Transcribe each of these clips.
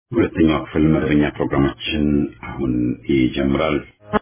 ሁለተኛው ክፍል መደበኛ ፕሮግራማችን አሁን ይጀምራል።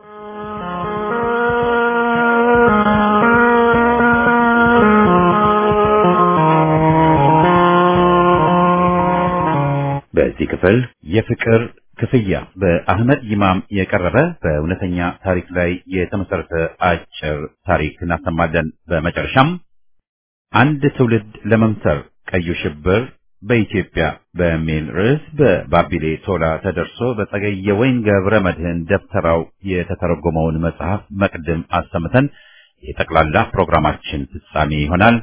በዚህ ክፍል የፍቅር ክፍያ በአህመድ ይማም የቀረበ በእውነተኛ ታሪክ ላይ የተመሰረተ አጭር ታሪክ እናሰማለን። በመጨረሻም አንድ ትውልድ ለመምተር ቀዩ ሽብር በኢትዮጵያ በሚል ርዕስ በባቢሌ ቶላ ተደርሶ በጸገየ ወይን ገብረ መድህን ደብተራው የተተረጎመውን መጽሐፍ መቅድም አሰምተን የጠቅላላ ፕሮግራማችን ፍጻሜ ይሆናል።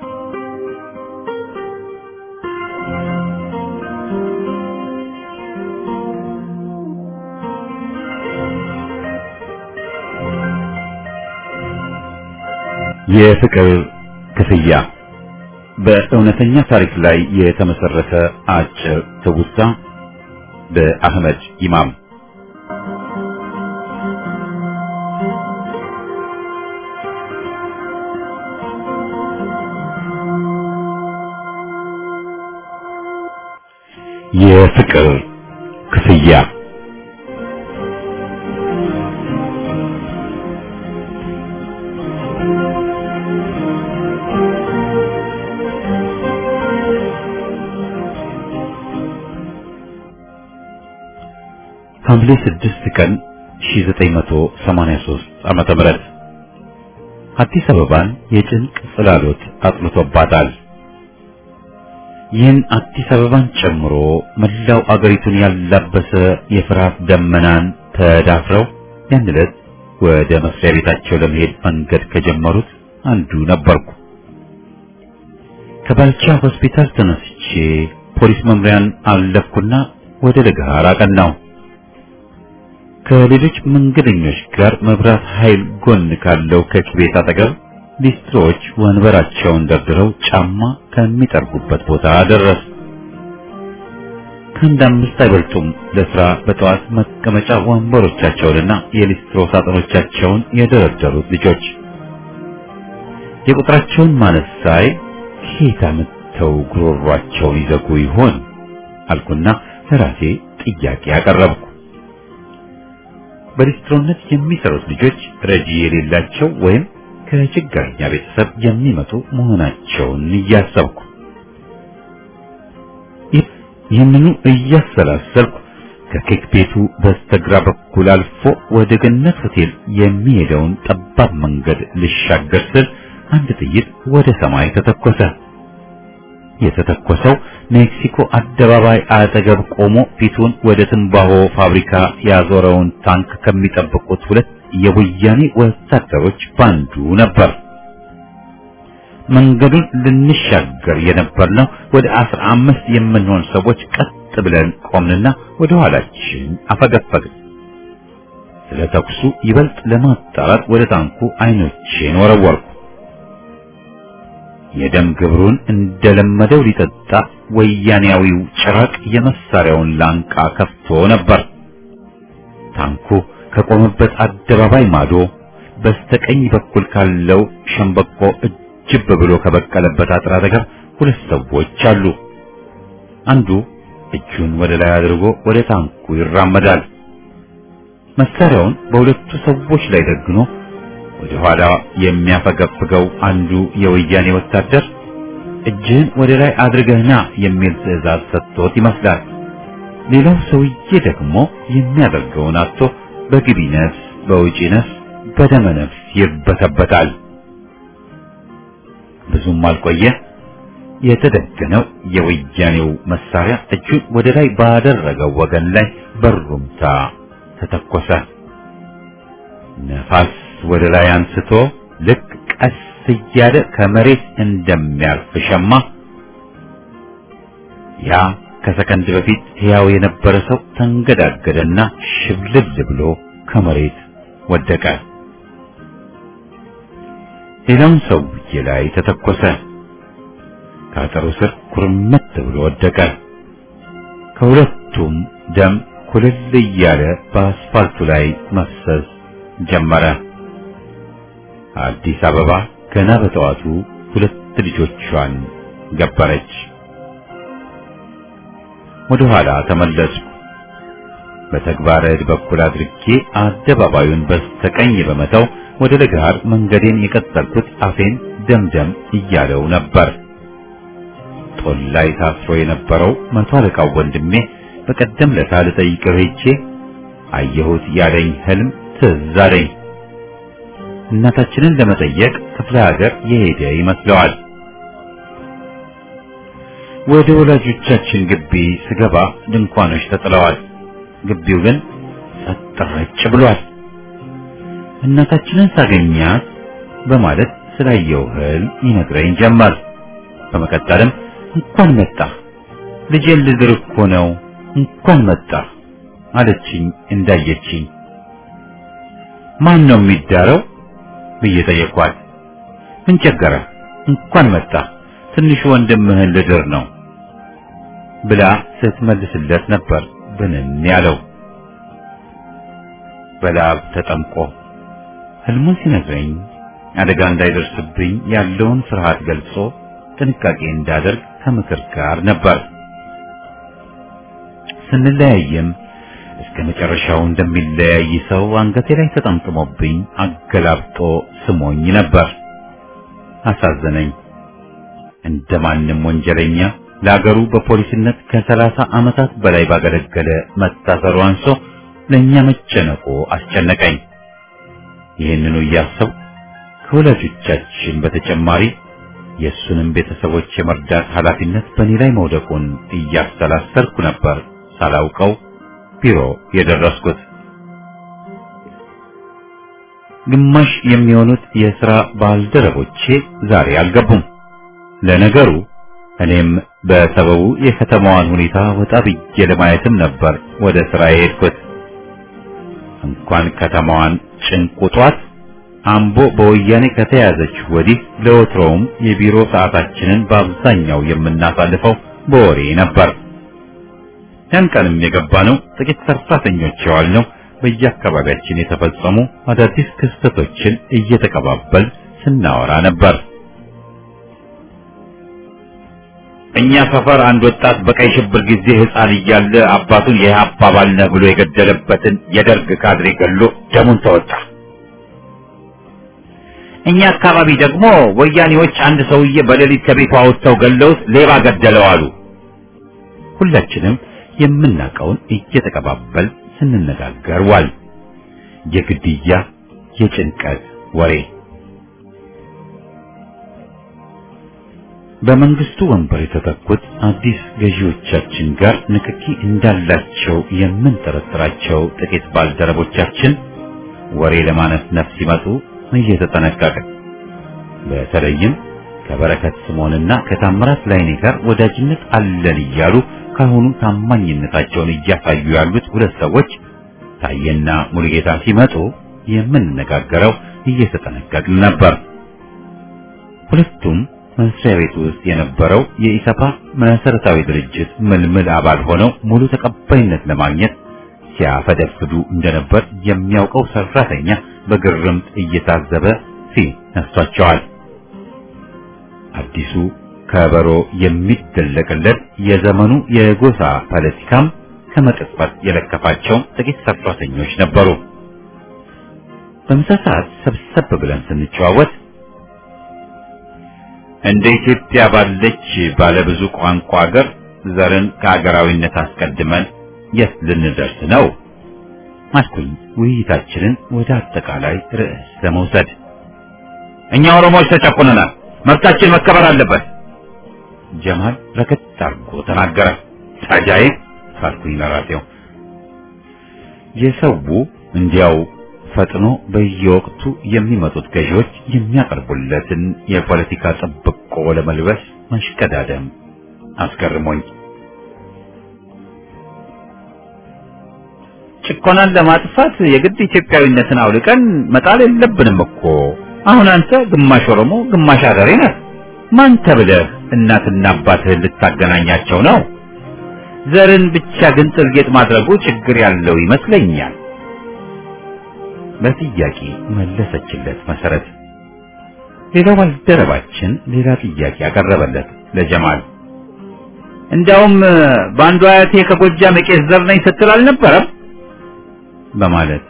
የፍቅር ክፍያ በእውነተኛ ታሪክ ላይ የተመሰረተ አጭር ትውስታ በአህመድ ኢማም የፍቅር ክፍያ ሐምሌ 6 ቀን 1983 ዓመተ ምህረት አዲስ አበባን የጭንቅ ጽላሎት አጥልቶባታል። ይህን አዲስ አበባን ጨምሮ መላው አገሪቱን ያላበሰ የፍርሃት ደመናን ተዳፍረው ያን ዕለት ወደ መስሪያ ቤታቸው ለመሄድ መንገድ ከጀመሩት አንዱ ነበርኩ። ከባልቻ ሆስፒታል ተነስቼ ፖሊስ መምሪያን አለፍኩና ወደ ለገሃር አቀናሁ። ከሌሎች መንገደኞች ጋር መብራት ኃይል ጎን ካለው ከኪቤት አጠገብ ሊስትሮዎች ወንበራቸውን ደርድረው ጫማ ከሚጠርጉበት ቦታ ደረስ። ከአንድ አምስት አይበልጡም ለስራ በጠዋት መቀመጫ ወንበሮቻቸውንና የሊስትሮ ሳጥኖቻቸውን የደረደሩት ልጆች። የቁጥራቸውን ማነስ ሳይ ከየት አምጥተው ጉሮሯቸውን ይዘጉ ይሆን አልኩና ለራሴ ጥያቄ አቀረብኩ። በሊስትሮነት የሚሰሩት ልጆች ረጂ የሌላቸው ወይም ከችግረኛ ቤተሰብ የሚመጡ መሆናቸውን እያሰብኩ ይህንኑ እያሰላሰልኩ ከኬክ ቤቱ በስተግራ በኩል አልፎ ወደ ገነት ሆቴል የሚሄደውን ጠባብ መንገድ ልሻገር ስል አንድ ጥይት ወደ ሰማይ ተተኮሰ። የተተኮሰው ሜክሲኮ አደባባይ አጠገብ ቆሞ ፊቱን ወደ ትንባሆ ፋብሪካ ያዞረውን ታንክ ከሚጠብቁት ሁለት የወያኔ ወታደሮች ባንዱ ነበር። መንገዱን ልንሻገር የነበርነው ወደ አስራ አምስት የምንሆን ሰዎች ቀጥ ብለን ቆምንና ወደ ኋላችን አፈገፈግን። ስለ ተኩሱ ይበልጥ ለማጣራት ወደ ታንኩ አይኖቼን ወረወርኩ። የደም ግብሩን እንደለመደው ሊጠጣ ወያኔያዊው ጭራቅ የመሳሪያውን ላንቃ ከፍቶ ነበር። ታንኩ ከቆመበት አደባባይ ማዶ በስተቀኝ በኩል ካለው ሸምበቆ እጅብ ብሎ ከበቀለበት አጥር አጠገብ ሁለት ሰዎች አሉ። አንዱ እጁን ወደ ላይ አድርጎ ወደ ታንኩ ይራመዳል። መሳሪያውን በሁለቱ ሰዎች ላይ ደግኖ ወደ ኋላ የሚያፈገፍገው አንዱ የወያኔ ወታደር እጅህን ወደ ላይ አድርገህና የሚል ትዕዛዝ ሰጥቶት ይመስላል። ሌላው ሰውዬ ደግሞ የሚያደርገውን አጥቶ በግቢ ነፍስ በውጪ ነፍስ በደመ ነፍስ ይበተበታል። ብዙም አልቆየ። የተደገነው የወያኔው መሳሪያ እጁን ወደ ላይ ባደረገው ወገን ላይ በሩምታ ተተኮሰ። ነፋስ ወደ ላይ አንስቶ ልክ ቀስ እያለ ከመሬት እንደሚያርፍ ሸማ ያ ከሰከንድ በፊት ሕያው የነበረ ሰው ተንገዳገደና ሽብልል ብሎ ከመሬት ወደቀ። ሌላውን ሰውዬ ላይ ተተኮሰ። ከአጥሩ ስር ኩርምት ብሎ ወደቀ። ከሁለቱም ደም ኩልል እያለ በአስፋልቱ ላይ መፍሰስ ጀመረ። አዲስ አበባ ገና በጠዋቱ ሁለት ልጆቿን ገበረች። ወደ ኋላ ተመለስኩ። በተግባረ ዕድ በኩል አድርጌ አደባባዩን በስተቀኝ በመተው ወደ ለጋር መንገዴን የቀጠልኩት አፌን ደምደም እያለው ነበር። ጦል ላይ ታስሮ የነበረው መቶ አለቃው ወንድሜ በቀደም ለታ ልጠይቀው ሄጄ አየሁት ያለኝ ህልም ትዝ አለኝ። እናታችንን ለመጠየቅ ክፍለ ሀገር የሄደ ይመስለዋል። ወደ ወላጆቻችን ግቢ ስገባ ድንኳኖች ተጥለዋል። ግቢው ግን ጸጥ ረጭ ብሏል። እናታችንን ሳገኛት በማለት ስላየው ህልም ይነግረኝ ጀመር። በመቀጠልም እንኳን መጣ ልጄን ልድር እኮ ነው እንኳን መጣ አለችኝ እንዳየችኝ። ማን ነው የሚዳረው ብዬ ጠየኳት። ምን ቸገረ እንኳን መጣ ትንሹ ወንድምህን ልድር ነው ብላ ስትመልስለት ነበር ብንን ያለው በላብ ተጠምቆ ህልሙን ሲነግረኝ አደጋ እንዳይደርስብኝ ያለውን ፍርሃት ገልጾ ጥንቃቄ እንዳደርግ ከምክር ጋር ነበር። ስንለያይም እስከ መጨረሻው እንደሚለያይ ሰው አንገቴ ላይ ተጠምጥሞብኝ አገላብጦ ስሞኝ ነበር። አሳዘነኝ። እንደማንም ወንጀለኛ ለአገሩ በፖሊስነት ከሰላሳ ዓመታት በላይ ባገለገለ መታሰሩ አንሶ ለእኛ መጨነቁ አስጨነቀኝ። ይህንኑ እያሰብ ከወላጆቻችን በተጨማሪ የእሱንም ቤተሰቦች የመርዳት ኃላፊነት በእኔ ላይ መውደቁን እያሰላሰልኩ ነበር ሳላውቀው ቢሮ የደረስኩት። ግማሽ የሚሆኑት የሥራ ባልደረቦቼ ዛሬ አልገቡም። ለነገሩ እኔም በሰበቡ የከተማዋን ሁኔታ ወጣ ብዬ ለማየትም ነበር ወደ ሥራ የሄድኩት። እንኳን ከተማዋን ጭንቁጧት አምቦ በወያኔ ከተያዘች ወዲህ ለወትሮውም የቢሮ ሰዓታችንን በአብዛኛው የምናሳልፈው በወሬ ነበር። ያን ቀንም የገባ ነው ጥቂት ሰራተኞች የዋልነው በየአካባቢያችን የተፈጸሙ አዳዲስ ክስተቶችን እየተቀባበል ስናወራ ነበር። እኛ ሰፈር አንድ ወጣት በቀይ ሽብር ጊዜ ሕፃን እያለ አባቱን የኢህአፓ አባል ነህ ብሎ የገደለበትን የደርግ ካድሬ ገሎ ደሙን ተወጣ። እኛ አካባቢ ደግሞ ወያኔዎች አንድ ሰውዬ በሌሊት ከቤቱ አውጥተው ገለውት ሌባ ገደለው አሉ። ሁላችንም የምናውቀውን እየተቀባበል ስንነጋገር ዋል። የግድያ የጭንቀት ወሬ በመንግስቱ ወንበር የተተኩት አዲስ ገዢዎቻችን ጋር ንክኪ እንዳላቸው የምንጠረጥራቸው ጥቂት ባልደረቦቻችን ወሬ ለማነፍነፍ ሲመጡ እየተጠነቀቅን በተለይም ከበረከት ስምዖንና ከታምራት ላይኔ ጋር ወዳጅነት አለን እያሉ ካሁኑ ታማኝነታቸውን እያሳዩ ያሉት ሁለት ሰዎች ታየና ሙሉጌታ ሲመጡ የምንነጋገረው እየተጠነቀቅን ነበር። ሁለቱም መስሪያ ቤት ውስጥ የነበረው የኢሰፓ መሰረታዊ ድርጅት ምልምል አባል ሆነው ሙሉ ተቀባይነት ለማግኘት ሲያፈደፍዱ እንደነበር የሚያውቀው ሰራተኛ በግርምት እየታዘበ ሲል ነስቷቸዋል። አዲሱ ከበሮ የሚደለቅለት የዘመኑ የጎሳ ፖለቲካም ከመቅጽበት የለከፋቸው ጥቂት ሰራተኞች ነበሩ። በምሳ ሰዓት ሰብሰብ ብለን ስንጨዋወት እንደ ኢትዮጵያ ባለች ባለብዙ ቋንቋ ሀገር ዘርን ከሀገራዊነት አስቀድመን የት ልንደርስ ነው? አልኩኝ ውይይታችንን ወደ አጠቃላይ ርዕስ ለመውሰድ። እኛ ኦሮሞዎች ተጨቁነናል፣ መብታችን መከበር አለበት ጀማል ረከት አድርጎ ተናገረ። ታጃዬ ካልኩኝ ለራሴው የሰው እንዲያው ፈጥኖ በየወቅቱ የሚመጡት ገዢዎች የሚያቀርቡለትን የፖለቲካ ጥብቆ ለመልበስ መሽቀዳደም አስገርሞኝ ጭቆናን ለማጥፋት የግድ ኢትዮጵያዊነትን አውልቀን መጣል የለብንም እኮ። አሁን አንተ ግማሽ ኦሮሞ ግማሽ አገሬ ነህ። ማን ተብለህ እናትና አባትህን ልታገናኛቸው ነው? ዘርን ብቻ ግን ጥልጌጥ ማድረጉ ችግር ያለው ይመስለኛል። በጥያቄ መለሰችለት መሰረት። ሌላው ባልደረባችን ሌላ ጥያቄ ያቀረበለት ለጀማል እንዳውም በአንዱ አያቴ ከጎጃም የቄስ ዘር ነኝ ስትል አልነበረም? በማለት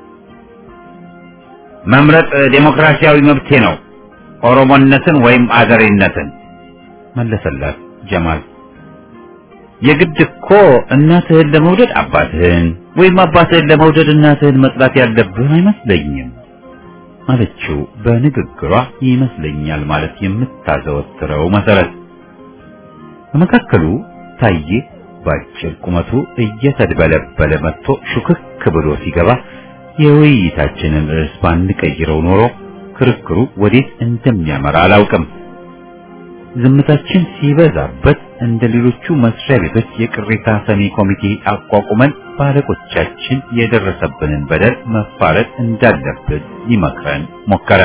መምረጥ ዴሞክራሲያዊ መብቴ ነው፣ ኦሮሞነትን ወይም አገሬነትን መለሰላት ጀማል። የግድ እኮ እናትህን ለመውደድ አባትህን ወይም አባትህን ለመውደድ እናትህን መጥላት ያለብህ አይመስለኝም አለችው በንግግሯ ይመስለኛል ማለት የምታዘወትረው መሰረት። በመካከሉ ታዬ ባጭር ቁመቱ እየተድበለበለ መጥቶ ሹክክ ብሎ ሲገባ የውይይታችንን ርዕስ ባንቀይረው ኖሮ ክርክሩ ወዴት እንደሚያመራ አላውቅም። ዝምታችን ሲበዛበት እንደ ሌሎቹ መስሪያ ቤቶች የቅሬታ ሰሚ ኮሚቴ አቋቁመን ባለቆቻችን የደረሰብንን በደል መፋረድ እንዳለብን ሊመክረን ሞከረ።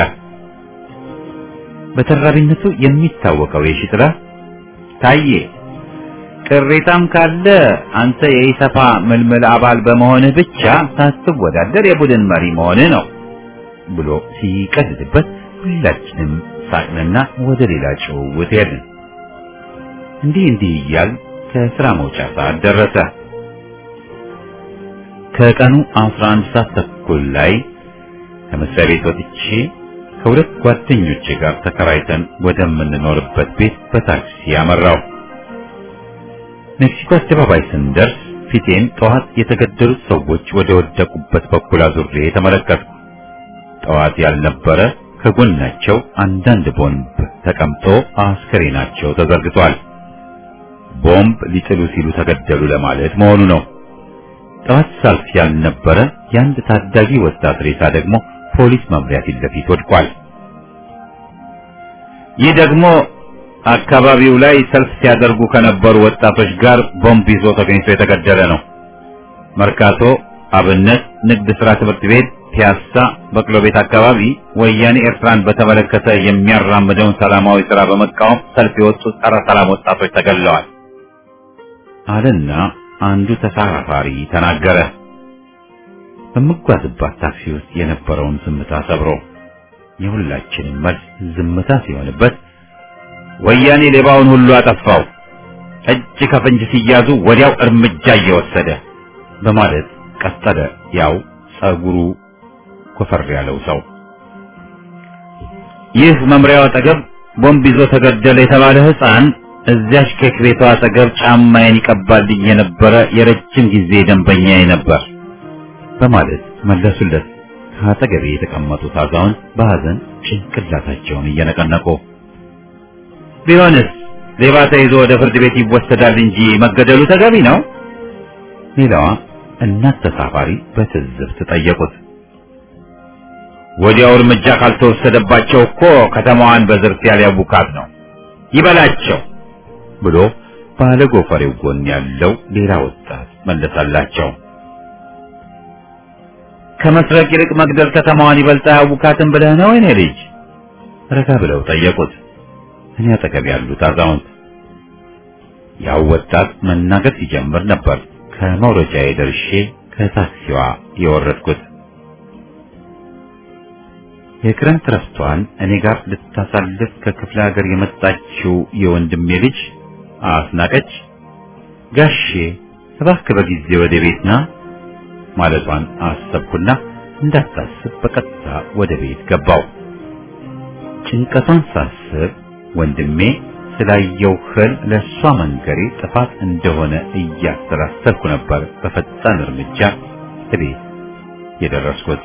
በተራቢነቱ የሚታወቀው የሺጥላ ታዬ ቅሬታም ካለ አንተ የኢሰፓ ምልምል አባል በመሆንህ ብቻ ሳትወዳደር የቡድን መሪ መሆንህ ነው ብሎ ሲቀልድበት ሁላችንም ሳቅንና ወደ ሌላ ጭውውት ሄድን። እንዲህ እንዲህ እያል ከስራ መውጫ ሰዓት ደረሰ። ከቀኑ 11 ሰዓት ተኩል ላይ ከመስሪያ ቤት ወጥቼ ከሁለት ጓደኞቼ ጋር ተከራይተን ወደምንኖርበት ቤት በታክሲ ያመራው። ሜክሲኮ አደባባይ ስንደርስ ፊቴን ጠዋት የተገደሉት ሰዎች ወደ ወደቁበት በኩል አዙሬ ተመለከትኩ። ጠዋት ያልነበረ ከጎናቸው አንዳንድ ቦምብ ተቀምጦ አስከሬናቸው ተዘርግቷል። ቦምብ ሊጥሉ ሲሉ ተገደሉ ለማለት መሆኑ ነው። ጠዋት ሰልፍ ያልነበረ የአንድ ታዳጊ ወጣት ሬሳ ደግሞ ፖሊስ መምሪያ ፊት ለፊት ወድቋል። ይህ ደግሞ አካባቢው ላይ ሰልፍ ሲያደርጉ ከነበሩ ወጣቶች ጋር ቦምብ ይዞ ተገኝቶ የተገደለ ነው። መርካቶ፣ አብነት፣ ንግድ ሥራ ትምህርት ቤት፣ ፒያሳ፣ በቅሎ ቤት አካባቢ ወያኔ ኤርትራን በተመለከተ የሚያራምደውን ሰላማዊ ሥራ በመቃወም ሰልፍ የወጡ ጸረ ሰላም ወጣቶች ተገድለዋል አለና አንዱ ተሳፋሪ ተናገረ። በምጓዝባት ታክሲ ውስጥ የነበረውን ዝምታ ሰብሮ የሁላችንም መልስ ዝምታ ሲሆንበት ወያኔ ሌባውን ሁሉ አጠፋው፣ እጅ ከፍንጅ ሲያዙ ወዲያው እርምጃ እየወሰደ በማለት ቀጠለ። ያው ጸጉሩ ኮፈር ያለው ሰው ይህ መምሪያው አጠገብ ቦምብ ይዞ ተገደለ የተባለ ሕፃን እዚያች ኬክ ቤቷ አጠገብ ጫማዬን ይቀባልኝ የነበረ የረጅም ጊዜ ደንበኛዬ ነበር በማለት መለሱለት። ከአጠገቤ የተቀመጡት አዛውንት በሐዘን ጭንቅላታቸውን እየነቀነቁ ቢሆንስ ሌባ ተይዞ ወደ ፍርድ ቤት ይወሰዳል እንጂ መገደሉ ተገቢ ነው? ሌላዋ እናት ተሳፋሪ በትዝብት ጠየቁት። ወዲያው እርምጃ ካልተወሰደባቸው እኮ ከተማዋን በዝርፊያ ሊያቡካት ነው፣ ይበላቸው ብሎ ባለ ጎፈሬው ጎን ያለው ሌላ ወጣት መለሰላቸው። ከመስረቅ ይልቅ መግደል ከተማዋን ይበልጥ አያውካትም ብለህ ነው የኔ ልጅ? ረጋ ብለው ጠየቁት። እኔ አጠገብ ያሉት አዛውንት ያው ወጣት መናገር ሲጀምር ነበር ከመውረጃዬ ደርሼ ከታክሲዋ የወረድኩት። የክረምት ረፍቷን እኔ ጋር ልታሳልፍ ከክፍለ ሀገር የመጣችው የወንድሜ ልጅ አስናቀች ጋሼ እባክህ በጊዜ ወደ ቤት ና ማለቷን አሰብኩና እንዳታስብ በቀጥታ ወደ ቤት ገባው። ጭንቀቷን ሳስብ ወንድሜ ስላየው ህል ለእሷ መንገሬ ጥፋት እንደሆነ እያሰላሰልኩ ነበር በፈጣን እርምጃ እቤት የደረስኩት።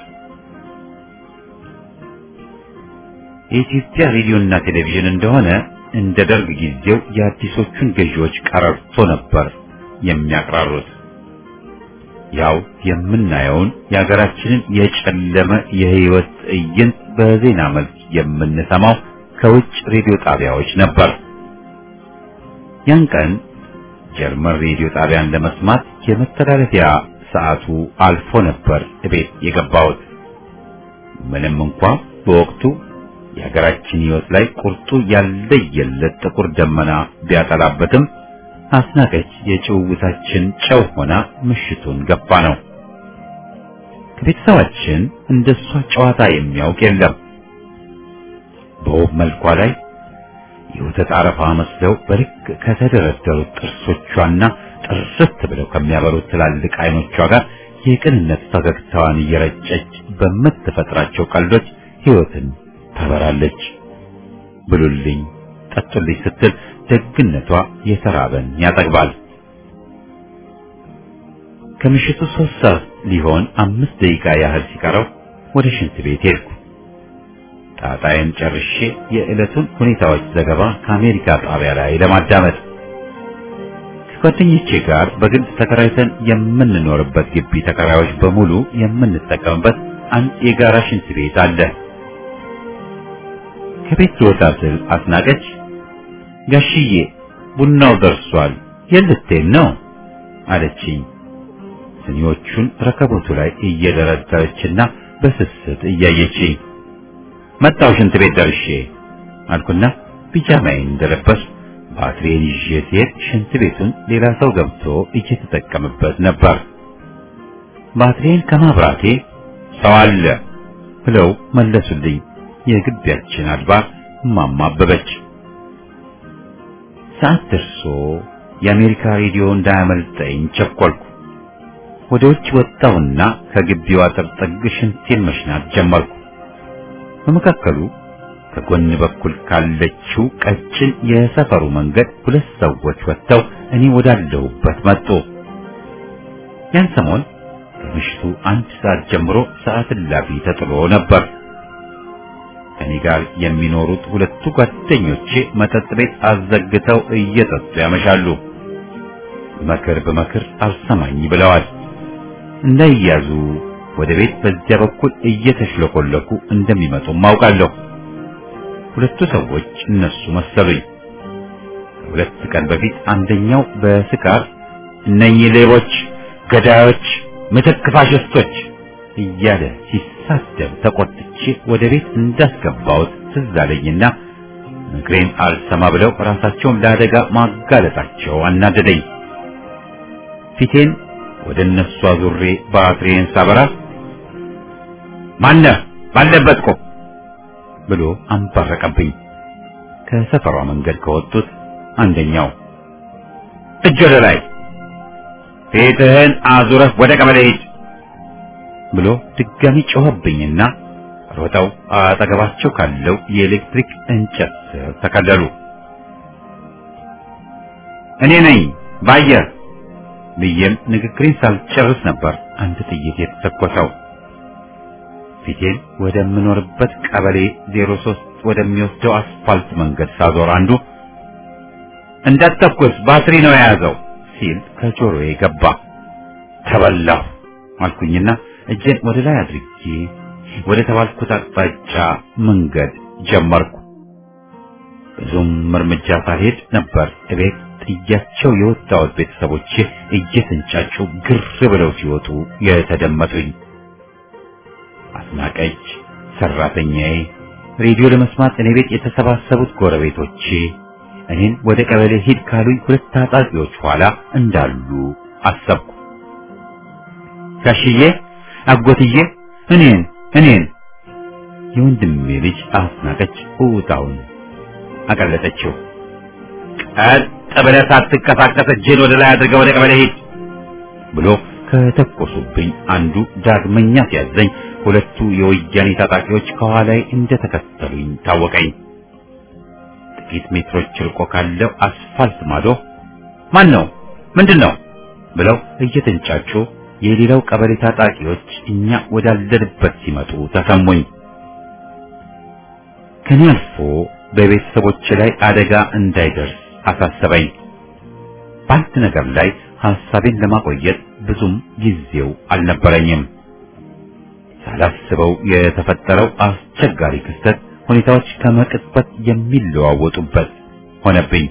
የኢትዮጵያ ሬዲዮና ቴሌቪዥን እንደሆነ እንደ ደርግ ጊዜው የአዲሶቹን ገዢዎች ቀረርቶ ነበር የሚያቅራሩት። ያው የምናየውን የሀገራችንን የጨለመ የህይወት ትዕይንት በዜና መልክ የምንሰማው ከውጭ ሬዲዮ ጣቢያዎች ነበር። ያን ቀን ጀርመን ሬዲዮ ጣቢያን ለመስማት የመተላለፊያ ሰዓቱ አልፎ ነበር እቤት የገባሁት። ምንም እንኳ በወቅቱ የሀገራችን ህይወት ላይ ቁርጡ ያለየለት ጥቁር ደመና ቢያጠላበትም አስናቀች የጭውውታችን ጨው ሆና ምሽቱን ገባ ነው። ከቤተሰባችን እንደሷ ጨዋታ የሚያውቅ የለም። በውብ መልኳ ላይ የወተት አረፋ መስለው በልክ ከተደረደሩት ጥርሶቿና ጥርት ብለው ከሚያበሩት ትላልቅ አይኖቿ ጋር የቅንነት ፈገግታዋን እየረጨች በምትፈጥራቸው ቀልዶች ሕይወትን ታበራለች። ብሉልኝ፣ ጠጡልኝ ስትል ደግነቷ የተራበን ያጠግባል። ከምሽቱ ሶስት ሰዓት ሊሆን አምስት ደቂቃ ያህል ሲቀረው ወደ ሽንት ቤት ሄድኩ። ጣጣዬን ጨርሼ የዕለቱን ሁኔታዎች ዘገባ ከአሜሪካ ጣቢያ ላይ ለማዳመጥ ከጓደኞቼ ጋር በግል ተከራይተን የምንኖርበት ግቢ ተከራዮች በሙሉ የምንጠቀምበት አንድ የጋራ ሽንት ቤት አለ። ከቤት ልወጣ ስል አስናቀች፣ ጋሽዬ ቡናው ደርሷል፣ የልትሄድ ነው አለችኝ። ስኒዎቹን ረከቦቱ ላይ እየደረደረችና በስስት እያየችኝ መጣው ሽንት ቤት ደርሼ አልኩና ቢጃማዬን እንደለበስኩ ባትሪዬን ይዤ ስሄድ ሽንት ቤቱን ሌላ ሰው ገብቶ እየተጠቀምበት ነበር። ባትሪዬን ከማብራቴ ሰው አለ ብለው መለሱልኝ። የግቢያችን አድባር እማማ አበበች። ሰዓት ደርሶ የአሜሪካ ሬዲዮ እንዳያመልጠኝ ቸኮልኩ። ወደ ውጭ ወጣሁና ከግቢው አጥር ጥግ ሽንቴን መሽናት ጀመርኩ። በመካከሉ ከጎን በኩል ካለችው ቀጭን የሰፈሩ መንገድ ሁለት ሰዎች ወጥተው እኔ ወዳለሁበት መጡ። ያን ሰሞን ከምሽቱ አንድ ሰዓት ጀምሮ ሰዓት እላፊ ተጥሎ ነበር። ከኔ ጋር የሚኖሩት ሁለቱ ጓደኞቼ መጠጥ ቤት አዘግተው እየጠጡ ያመሻሉ። መክር በመክር አልሰማኝ ብለዋል። እንዳይያዙ ወደ ቤት በዚያ በኩል እየተሽለኮለኩ እንደሚመጡም አውቃለሁ። ሁለቱ ሰዎች እነሱ መሰሉኝ። ከሁለት ቀን በፊት አንደኛው በስካር እነኚህ ሌቦች፣ ገዳዮች፣ ምትክ ፋሽስቶች እያለ ሲሳደብ ተቆጥቼ ወደ ቤት እንዳስገባሁት ትዝ አለኝና ምክሬን አልሰማ ብለው ራሳቸውን ለአደጋ ማጋለጣቸው አናደደኝ። ፊቴን ወደ እነሱ አዙሬ ባትሪዬን ሳበራ ማነህ ባለበት ቆም ብሎ አንባረቀብኝ። ከሰፈሯ መንገድ ከወጡት አንደኛው እጅ ወደ ላይ ፊትህን አዙረህ ወደ ቀበሌ ሂድ ብሎ ድጋሚ ጮኸብኝና ሮጠው አጠገባቸው ካለው የኤሌክትሪክ እንጨት ስር ተከለሉ። እኔ ነኝ ባየር ብዬም ንግግሬን ሳልጨርስ ነበር አንድ ጥይት የተተኮሰው። ፊቴን ወደምኖርበት ቀበሌ 03 ወደሚወስደው አስፋልት መንገድ ሳዞር አንዱ እንዳትተኩስ ባትሪ ነው የያዘው ሲል ከጆሮዬ ገባ። ተበላሁ አልኩኝና እጄን ወደ ላይ አድርጌ ወደ ተባልኩት አቅጣጫ መንገድ ጀመርኩ። ብዙም እርምጃ ሳልሄድ ነበር እቤት ጥያቸው የወጣሁት ቤተሰቦቼ እየተንጫጩ ግር ብለው ሲወጡ የተደመጡኝ። አስናቀች፣ ሰራተኛዬ፣ ሬዲዮ ለመስማት እኔ ቤት የተሰባሰቡት ጎረቤቶቼ እኔን ወደ ቀበሌ ሂድ ካሉኝ ሁለት ታጣቂዎች ኋላ እንዳሉ አሰብኩ። ጋሽዬ፣ አጎትዬ፣ እኔን እኔን የወንድሜ ልጅ አስናቀች እውጣውን አቀለጠችው። ቀጥ ብለህ ሳትንቀሳቀስ እጅህን ወደ ላይ አድርገህ ወደ ቀበሌ ሂድ ብሎ ከተኮሱብኝ አንዱ ዳግመኛ ሲያዘኝ ሁለቱ የወያኔ ታጣቂዎች ከኋላዬ እንደተከተሉኝ ታወቀኝ። ጥቂት ሜትሮች ርቆ ካለው አስፋልት ማዶ ማን ነው ምንድን ነው ብለው እየተንጫጩ የሌላው ቀበሌ ታጣቂዎች እኛ ወዳለንበት ሲመጡ ተሰሙኝ። ከኔ አልፎ በቤተሰቦች ላይ አደጋ እንዳይደርስ አሳሰበኝ። በአንድ ነገር ላይ ሐሳቤን ለማቆየት ብዙም ጊዜው አልነበረኝም። ሳላስበው የተፈጠረው አስቸጋሪ ክስተት ሁኔታዎች ከመቅጽበት የሚለዋወጡበት ሆነብኝ።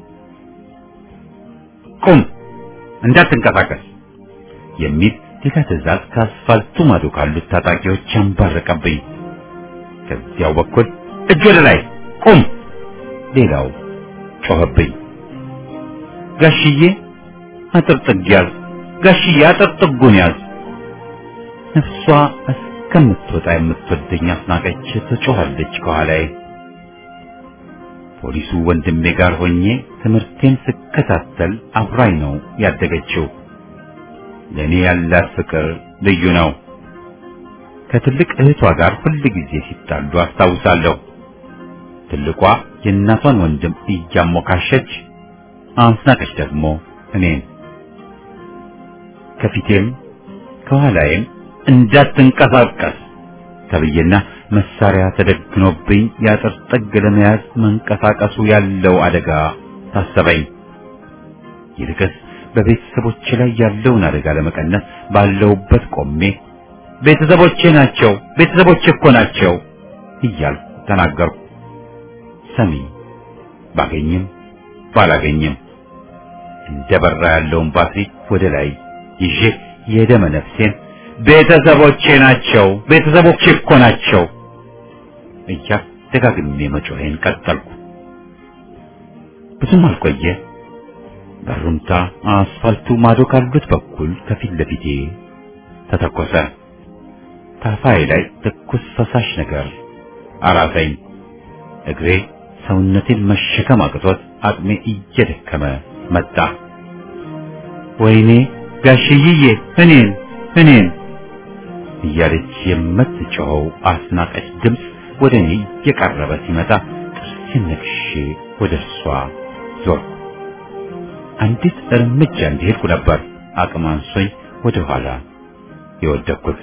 ቁም፣ እንዳትንቀሳቀስ የሚል ሌላ ትዕዛዝ ከአስፋልቱ ማዶ ካሉት ታጣቂዎች ያንባረቀብኝ። ከዚያው በኩል እጅ ወደ ላይ ቁም፣ ሌላው ጮኸብኝ። ጋሽዬ አጥር ጥግ ያዝ፣ ጋሽዬ አጥር ጥጉን ያዝ። ነፍሷ እስከምትወጣ የምትወደኝ አስናቀች ትጮኻለች ከኋላዬ። ፖሊሱ ወንድሜ ጋር ሆኜ ትምህርቴን ስከታተል አብራኝ ነው ያደገችው። ለእኔ ያላት ፍቅር ልዩ ነው። ከትልቅ እህቷ ጋር ሁል ጊዜ ሲጣሉ አስታውሳለሁ። ትልቋ የእናቷን ወንድም እያሞካሸች፣ አስናቀች ደግሞ እኔን ከፊቴም ከኋላዬም እንዳትንቀሳቀስ ተብዬና መሳሪያ ተደግኖብኝ የአጥር ጥግ ለመያዝ መንቀሳቀሱ ያለው አደጋ ታሰበኝ። ይልቅስ በቤተሰቦቼ ላይ ያለውን አደጋ ለመቀነስ ባለውበት ቆሜ ቤተሰቦቼ ናቸው፣ ቤተሰቦቼ እኮ ናቸው እያልኩ ተናገርኩ። ሰሚ ባገኝም ባላገኝም እንደ በራ ያለውን ባትሪ ወደ ላይ ይዤ የደመ ነፍሴን ቤተሰቦቼ ናቸው፣ ቤተሰቦቼ እኮ ናቸው እያ ደጋግሜ መጮሄን ቀጠልኩ። ብዙም አልቆየ በሩምታ አስፋልቱ ማዶ ካሉት በኩል ከፊት ለፊቴ ተተኮሰ። ታፋዬ ላይ ትኩስ ፈሳሽ ነገር አራሰኝ። እግሬ ሰውነቴን መሸከም አቅቶት አቅሜ እየደከመ መጣ። ወይኔ ጋሽዬ እኔን እኔን እያለች የምትጮኸው አስናቀች ድምፅ ወደ እኔ እየቀረበ ሲመጣ ጥርሴን ነክሼ ወደ እርሷ ዞርኩ። አንዲት እርምጃ እንደሄድኩ ነበር አቅም አንሶኝ ወደ ኋላ የወደቅኩት።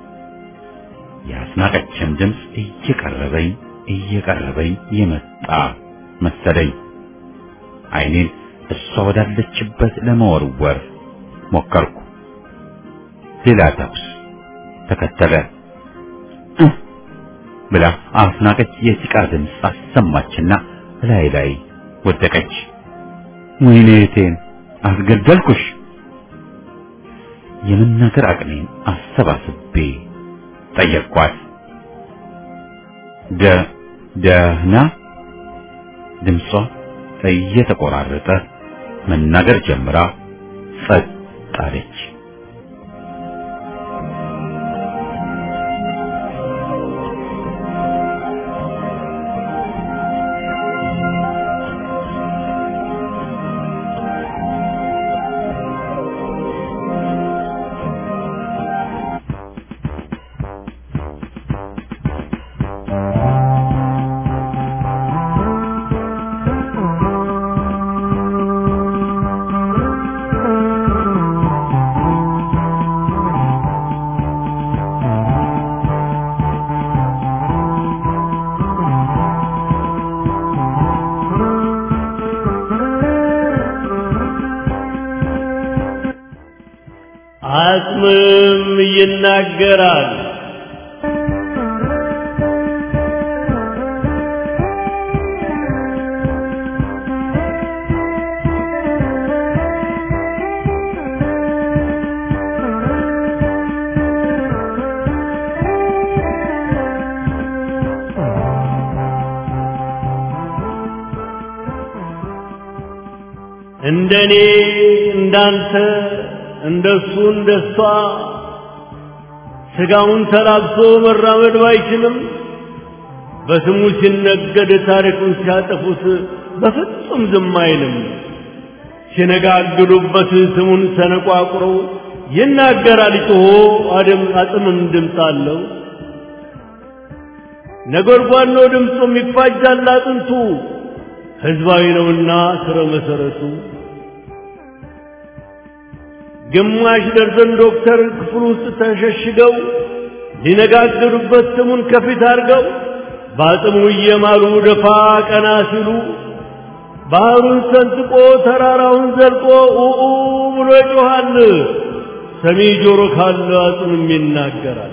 የአስናቀችም ድምፅ እየቀረበኝ እየቀረበኝ የመጣ መሰለኝ። ዓይኔን እሷ ወዳለችበት ለመወርወር ሞከርኩ። ሌላ ተኩስ ተከተለ። ብላ አስናቀች የሲቃ ድምፅ አሰማችና ላይ ላይ ወደቀች። ወይኔ እህቴን አስገደልኩሽ። የመናገር አቅሜን አሰባስቤ ጠየቅኳት። ደ ደህና ድምጿ እየተቆራረጠ መናገር ጀምራ ጸጥ አለች። አጽምም ይናገራል። እንደኔ እንዳንተ እንደሱ እንደሷ ስጋውን ተላብሶ መራመድ ባይችልም በስሙ ሲነገድ ታሪኩን ሲያጠፉት በፍጹም ዝም አይልም። ሲነጋግዱበት ስሙን ሰነቋቁሮ ይናገራል ጮሆ አድም አጽምም ድምፅ አለው። ነጎድጓድ ነው ድምፁም ይፋጃል አጥንቱ ሕዝባዊ ነውና ስረ መሰረቱ ግማሽ ደርዘን ዶክተር ክፍል ውስጥ ተሸሽገው ሊነጋገሩበት ስሙን ከፊት አድርገው በአጽሙ እየማሉ ደፋ ቀና ሲሉ ባህሩን ሰንጥቆ ተራራውን ዘልቆ ኡኡ ብሎ ይጮኻል። ሰሚ ጆሮ ካለ አጽምም ይናገራል።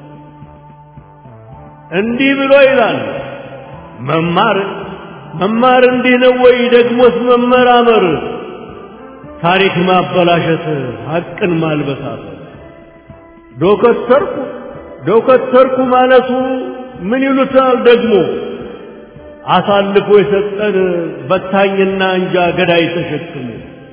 እንዲህ ብሎ ይላል መማር መማር እንዲህ ነው ወይ? ደግሞስ መመራመር ታሪክ ማበላሸት ሐቅን ማልበሳት ዶከተርኩ ዶከተርኩ ማለቱ ምን ይሉታል ደግሞ አሳልፎ የሰጠን በታኝና እንጃ ገዳይ ተሸክሞ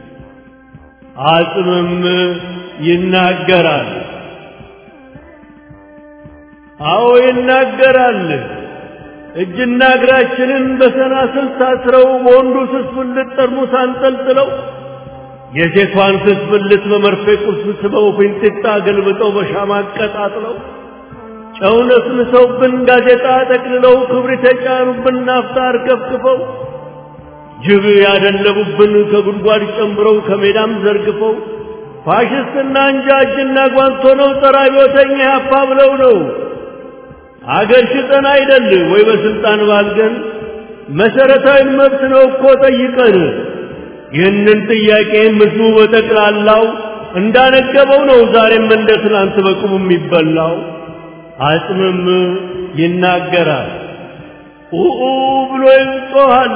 አጽምም ይናገራል። አዎ ይናገራል። እጅና እግራችንን በሰናስል ታስረው በወንዱ ስስብልት ጠርሙስ አንጠልጥለው የሴቷን ስስብልት በመርፌ ቁልፍ ስበው ፊንጢጣ ገልብጠው በሻማ አቀጣጥለው ጨው ነስንሰውብን ጋዜጣ ጠቅልለው ክብሪት የጫኑብን ናፍጣ አርከፍክፈው ጅብ ያደለቡብን ከጉድጓድ ጨምረው ከሜዳም ዘርግፈው ፋሽስትና እንጃ እጅና ጓንቶ ነው ጸረ አብዮተኛ ያፋ ብለው ነው አገር ሽጠን አይደል ወይ በስልጣን ባልገን መሰረታዊ መብት ነው እኮ ጠይቀን ይህንን ጥያቄ ምስሉ በጠቅላላው እንዳነገበው ነው ዛሬም እንደ ትናንት በቁሙ የሚበላው አጽምም ይናገራል ኡኡ ብሎ ይጮኻል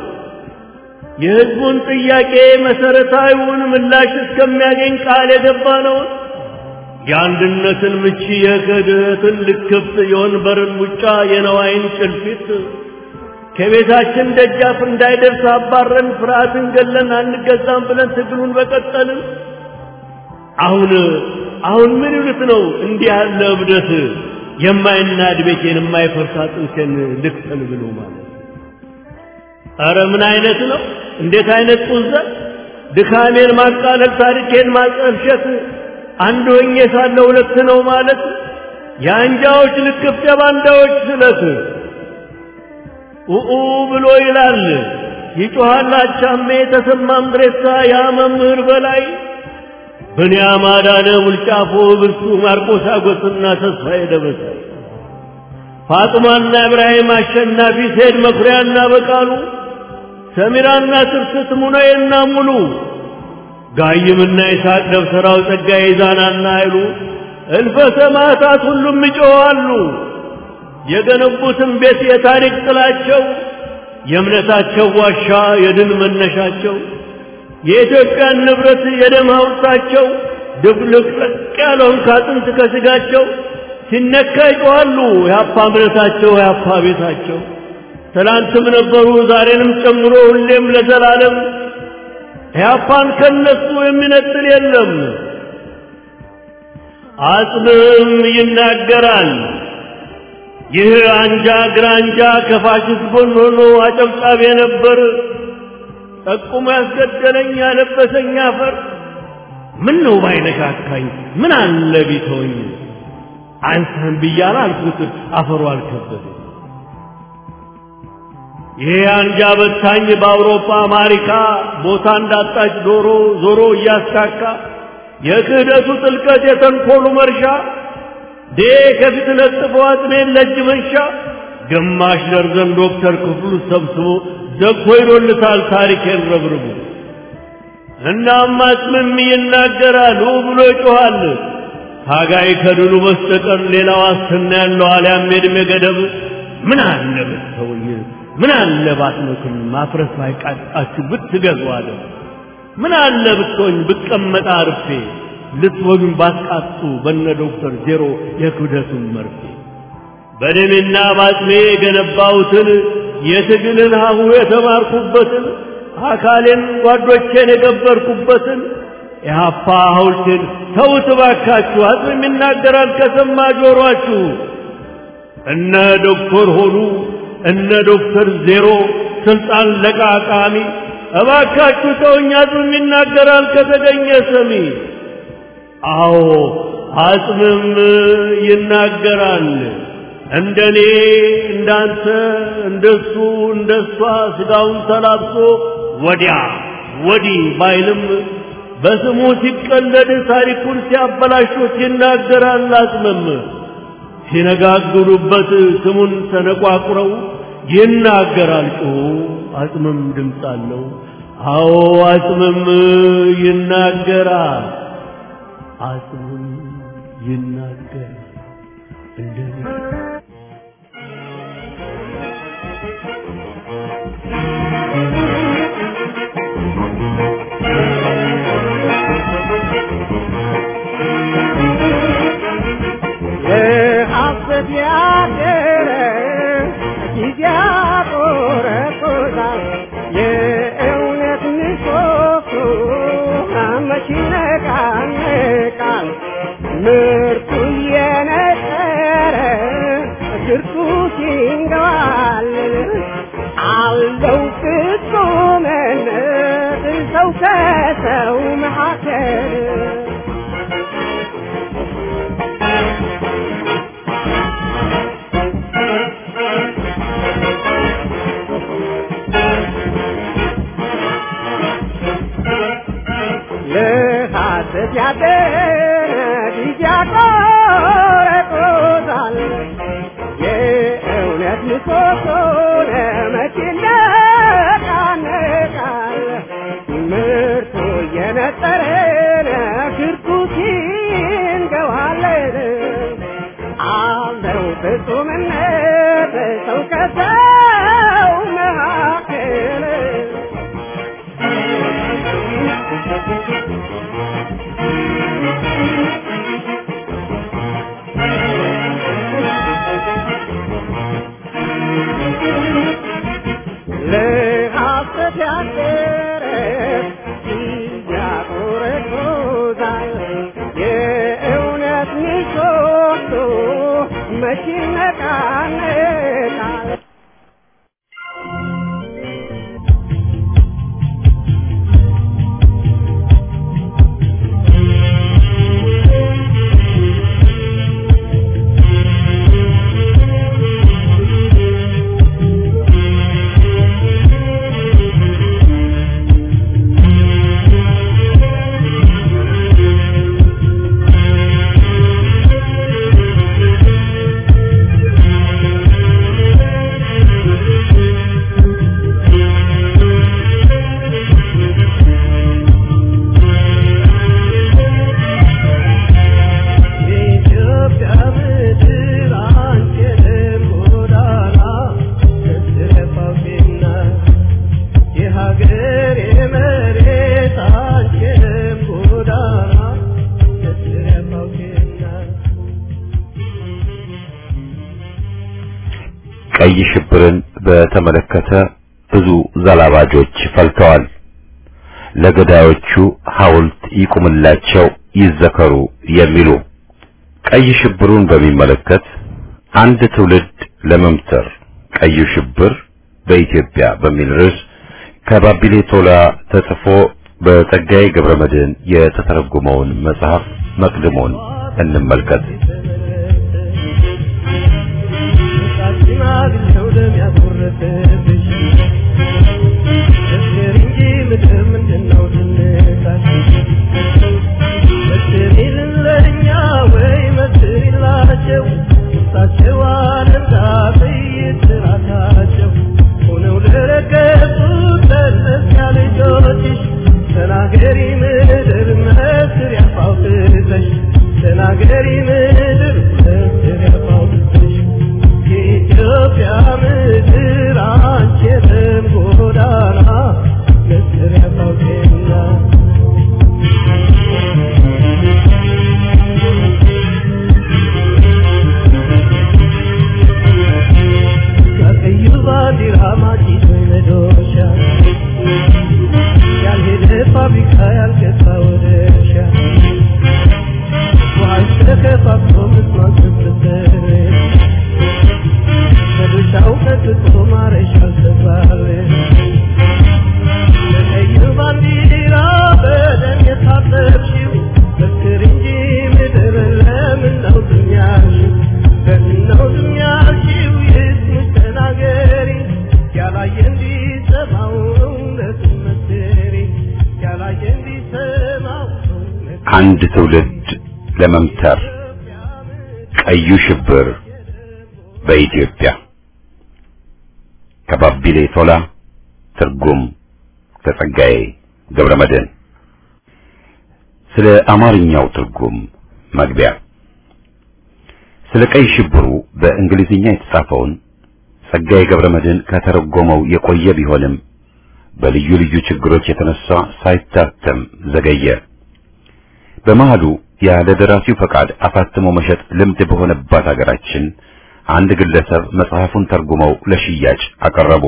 የህዝቡን ጥያቄ መሰረታዊውን ምላሽ እስከሚያገኝ ቃል የገባ ነው የአንድነትን ምቺ የክህደትን ልክፍት የወንበርን ሙጫ የነዋይን ጭልፊት ከቤታችን ደጃፍ እንዳይደርስ አባረን ፍርሃትን ገለን አንገዛም ብለን ትግሉን በቀጠልን አሁን አሁን ምን ይሉት ነው እንዲህ ያለ እብደት የማይናድ ቤቴን የማይፈርሳ ጥንሴን ልክተል ብሎ ማለት ኧረ ምን አይነት ነው እንዴት አይነት ጡዘት ድካሜን ማቃለል ታሪኬን ማጠልሸት አንድ ሆኜ ሳለ ሁለት ነው ማለት የአንጃዎች ልክፍት የባንዳዎች ስለት ኡኡ ብሎ ይላል ይጮሃል አቻሜ ተሰማ ምድሬሳ ያ መምህር በላይ ብንያም አዳነ ሙልጫፎ ብርሱ ማርቆስ አጎስና ተስፋዬ ደበሳይ ፋጥማና ኢብራሂም አሸናፊ ሴድ መኩሪያና በቃሉ ሰሚራና ትርስት ሙነዬና ሙሉ ጋይምና ይስሐቅ ደብተራው ጸጋዬ ዛናና አይሉ እልፈ ሰማዕታት ሁሉም ይጮኻሉ። የገነቡትን ቤት የታሪክ ጥላቸው የእምነታቸው ዋሻ የድል መነሻቸው የኢትዮጵያን ንብረት የደም ሐውልታቸው ድብልቅልቅ ያለውን ካጥንት ከስጋቸው ሲነካ ይጮኻሉ። የአፓ እምነታቸው የአፓ ቤታቸው ትላንትም ነበሩ ዛሬንም ጨምሮ ሁሌም ለዘላለም ኢህአፓን ከነሱ የሚነጥል የለም። አጽምም ይናገራል። ይህ አንጃ ግራንጃ ከፋሽስት ጎን ሆኖ አጨብጫቢ ነበር። ጠቁሞ ያስገደለኝ ያለበሰኝ አፈር ምን ነው ባይነካካኝ ምን አለ ቢተወኝ አንተን ብያለ አልኩት አፈሩ አልከበደኝ። ይሄ አንጃ በታኝ በአውሮፓ አሜሪካ ቦታ እንዳጣች ዶሮ ዞሮ እያስካካ የክህደቱ ጥልቀት የተንኮሉ መርሻ ዴ ከፊት ለጥፎ አጥሜን ለእጅ መንሻ ግማሽ ደርዘን ዶክተር ክፍሉ ሰብስቦ ዘግቶ ይዶልታል ታሪኬን ረብርቡ። እናም አጽምም ይናገራል ብሎ ይጮኻል። ታጋይ ከድሉ በስተቀር ሌላ ዋስትና ያለው አልያም የዕድሜ ገደብ ምን አለ ብትተውኝ ምን አለ ባትመክም ማፍረስ ባይቃጣችሁ ብትገዙ አለ ምን አለ ብትሆኝ ብቀመጣ አርፌ ልትወጉኝ ባትቃጡ በነ ዶክተር ዜሮ የክብደቱን መርፌ በደሜና ባጥሜ የገነባሁትን የትግልን ሀሁ የተማርኩበትን አካሌን ጓዶቼን የገበርኩበትን የሀፓ ሐውልቴን ተውት ባካችሁ አጽም ይናገራል ከሰማ ጆሮአችሁ እነ ዶክተር ሆኑ እነ ዶክተር ዜሮ ስልጣን ለቃቃሚ እባካችሁ ተውኝ አጽም ይናገራል ከተገኘ ሰሚ አዎ አጽምም ይናገራል እንደኔ እንዳንተ እንደሱ እንደሷ ስጋውን ተላብሶ ወዲያ ወዲህ ባይልም በስሙ ሲቀለድ ታሪኩን ሲያበላሹት ይናገራል አጽምም ሲነጋግሩበት ስሙን ተነቋቁረው ይናገራል ጮሁ አጽምም ድምፅ አለው አዎ አጽምም ይናገራል አጽምም ይናገራል እንደኔ የሐሰት ያደረ ጊዜ ያቆረቆዛል የእውነት ምሰሶ መች ይነቃነቃል ምርቱ እየነጠረ ግርቱ ሲንገባል አለው ፍጹምነት ሰው ከሰው መካከል ለሐሰት ያደረ ጊዜ ያቆረቆዛል የእውነት ምሰሶ ለመቼ ይነቃነቃል ምርቱ እየነጠረ ክርኩት ይንገዋለን አለው ፍጹምነት ሰው ከሰው መካከል ለሐሰት ያደረ ያቆረቆዛል የእውነት ምሰሶ መቼ ይነቃነቃል የኢትዮጵያ ምድር አንቺንም ጎዳና ተስፋፊና የሀገር የመሬት አንቺንም ጎዳና ተስፋፊና ቀይ ሽብርን በተመለከተ ብዙ ዘላባጆች ፈልተዋል። ለገዳዮቹ ሐውልት ይቁምላቸው፣ ይዘከሩ የሚሉ ቀይ ሽብሩን በሚመለከት አንድ ትውልድ ለመምተር ቀዩ ሽብር በኢትዮጵያ በሚል ርዕስ ከባቢሌ ቶላ ተጽፎ በጸጋዬ ገብረ መድኅን የተተረጎመውን መጽሐፍ መቅድሞን እንመልከት። ሽማግሌው ደም ያጎረሰብሽ መስክር እንጂ ምድር ምንድነው ዝምታሽ? መስክሪልን ለእኛ ወይ መስክሪላቸው እሳቸው አለንጋ ጥይት ራሳቸው ሆነው ለረገጡት ለእነዚያ ልጆችሽ ተናገሪ ምድር መስክር ያፋውትተሽ ተናገሪ ምድር መስክር ያፋውትተሽ የኢትዮጵያ ምድር አንቺ የደም ጎዳና መስሪያ ታውቂና ከቀዩ ባንዲራ ማጭቶ መዶሻ ያልሄደ ፋብሪካ ያልገባ ወደ እርሻ ውሃሽ ተከፋፍሎ ምስማን ስትሰር ከድርሻው ቀጥቶ ማረሻ አልተባለ ለቀዩ ባንዲራ በደም የታጠብሽው መስክር እንጂ ምድር ለምን ነው ዝም ያልሽው? ለምን ነው ዝም ያልሽው? ይስሙሽ ተናገሪ ያላየ እንዲሰማው እውነቱን መስክሪ ያላየ እንዲሰማው እውነቱን አንድ ትውልድ ለመምተር ቀዩ ሽብር በኢትዮጵያ ከባቢሌ ቶላ ትርጉም ከጸጋዬ ገብረ መድኅን ስለ አማርኛው ትርጉም መግቢያ ስለ ቀይ ሽብሩ በእንግሊዝኛ የተጻፈውን ጸጋዬ ገብረ መድኅን ከተረጎመው የቆየ ቢሆንም በልዩ ልዩ ችግሮች የተነሳ ሳይታተም ዘገየ። በመሃሉ ያለ ደራሲው ፈቃድ አሳትሞ መሸጥ ልምድ በሆነባት ሀገራችን አንድ ግለሰብ መጽሐፉን ተርጉመው ለሽያጭ አቀረቡ።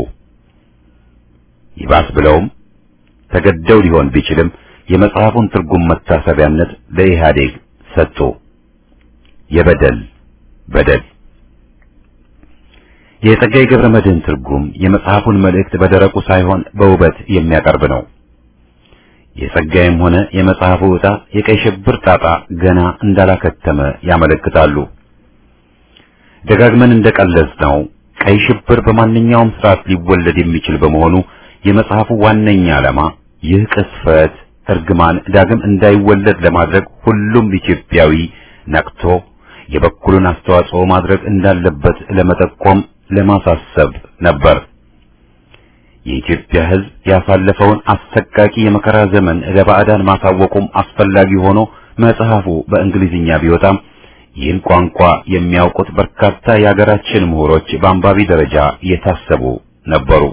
ይባስ ብለውም ተገደው ሊሆን ቢችልም የመጽሐፉን ትርጉም መታሰቢያነት ለኢህአዴግ ሰጡ። የበደል በደል የጸጋዬ ገብረ መድኅን ትርጉም የመጽሐፉን መልእክት በደረቁ ሳይሆን በውበት የሚያቀርብ ነው። የጸጋዬም ሆነ የመጽሐፉ ዕጣ የቀይ ሽብር ጣጣ ገና እንዳላከተመ ያመለክታሉ። ደጋግመን እንደቀለጽነው ቀይ ሽብር በማንኛውም ስርዓት ሊወለድ የሚችል በመሆኑ የመጽሐፉ ዋነኛ ዓላማ ይህ ቅስፈት እርግማን ዳግም እንዳይወለድ ለማድረግ ሁሉም ኢትዮጵያዊ ነቅቶ የበኩሉን አስተዋጽኦ ማድረግ እንዳለበት ለመጠቆም ለማሳሰብ ነበር። የኢትዮጵያ ሕዝብ ያሳለፈውን አሰቃቂ የመከራ ዘመን ለባዕዳን ማሳወቁም አስፈላጊ ሆኖ መጽሐፉ በእንግሊዝኛ ቢወጣም ይህን ቋንቋ የሚያውቁት በርካታ የሀገራችን ምሁሮች በአንባቢ ደረጃ የታሰቡ ነበሩ።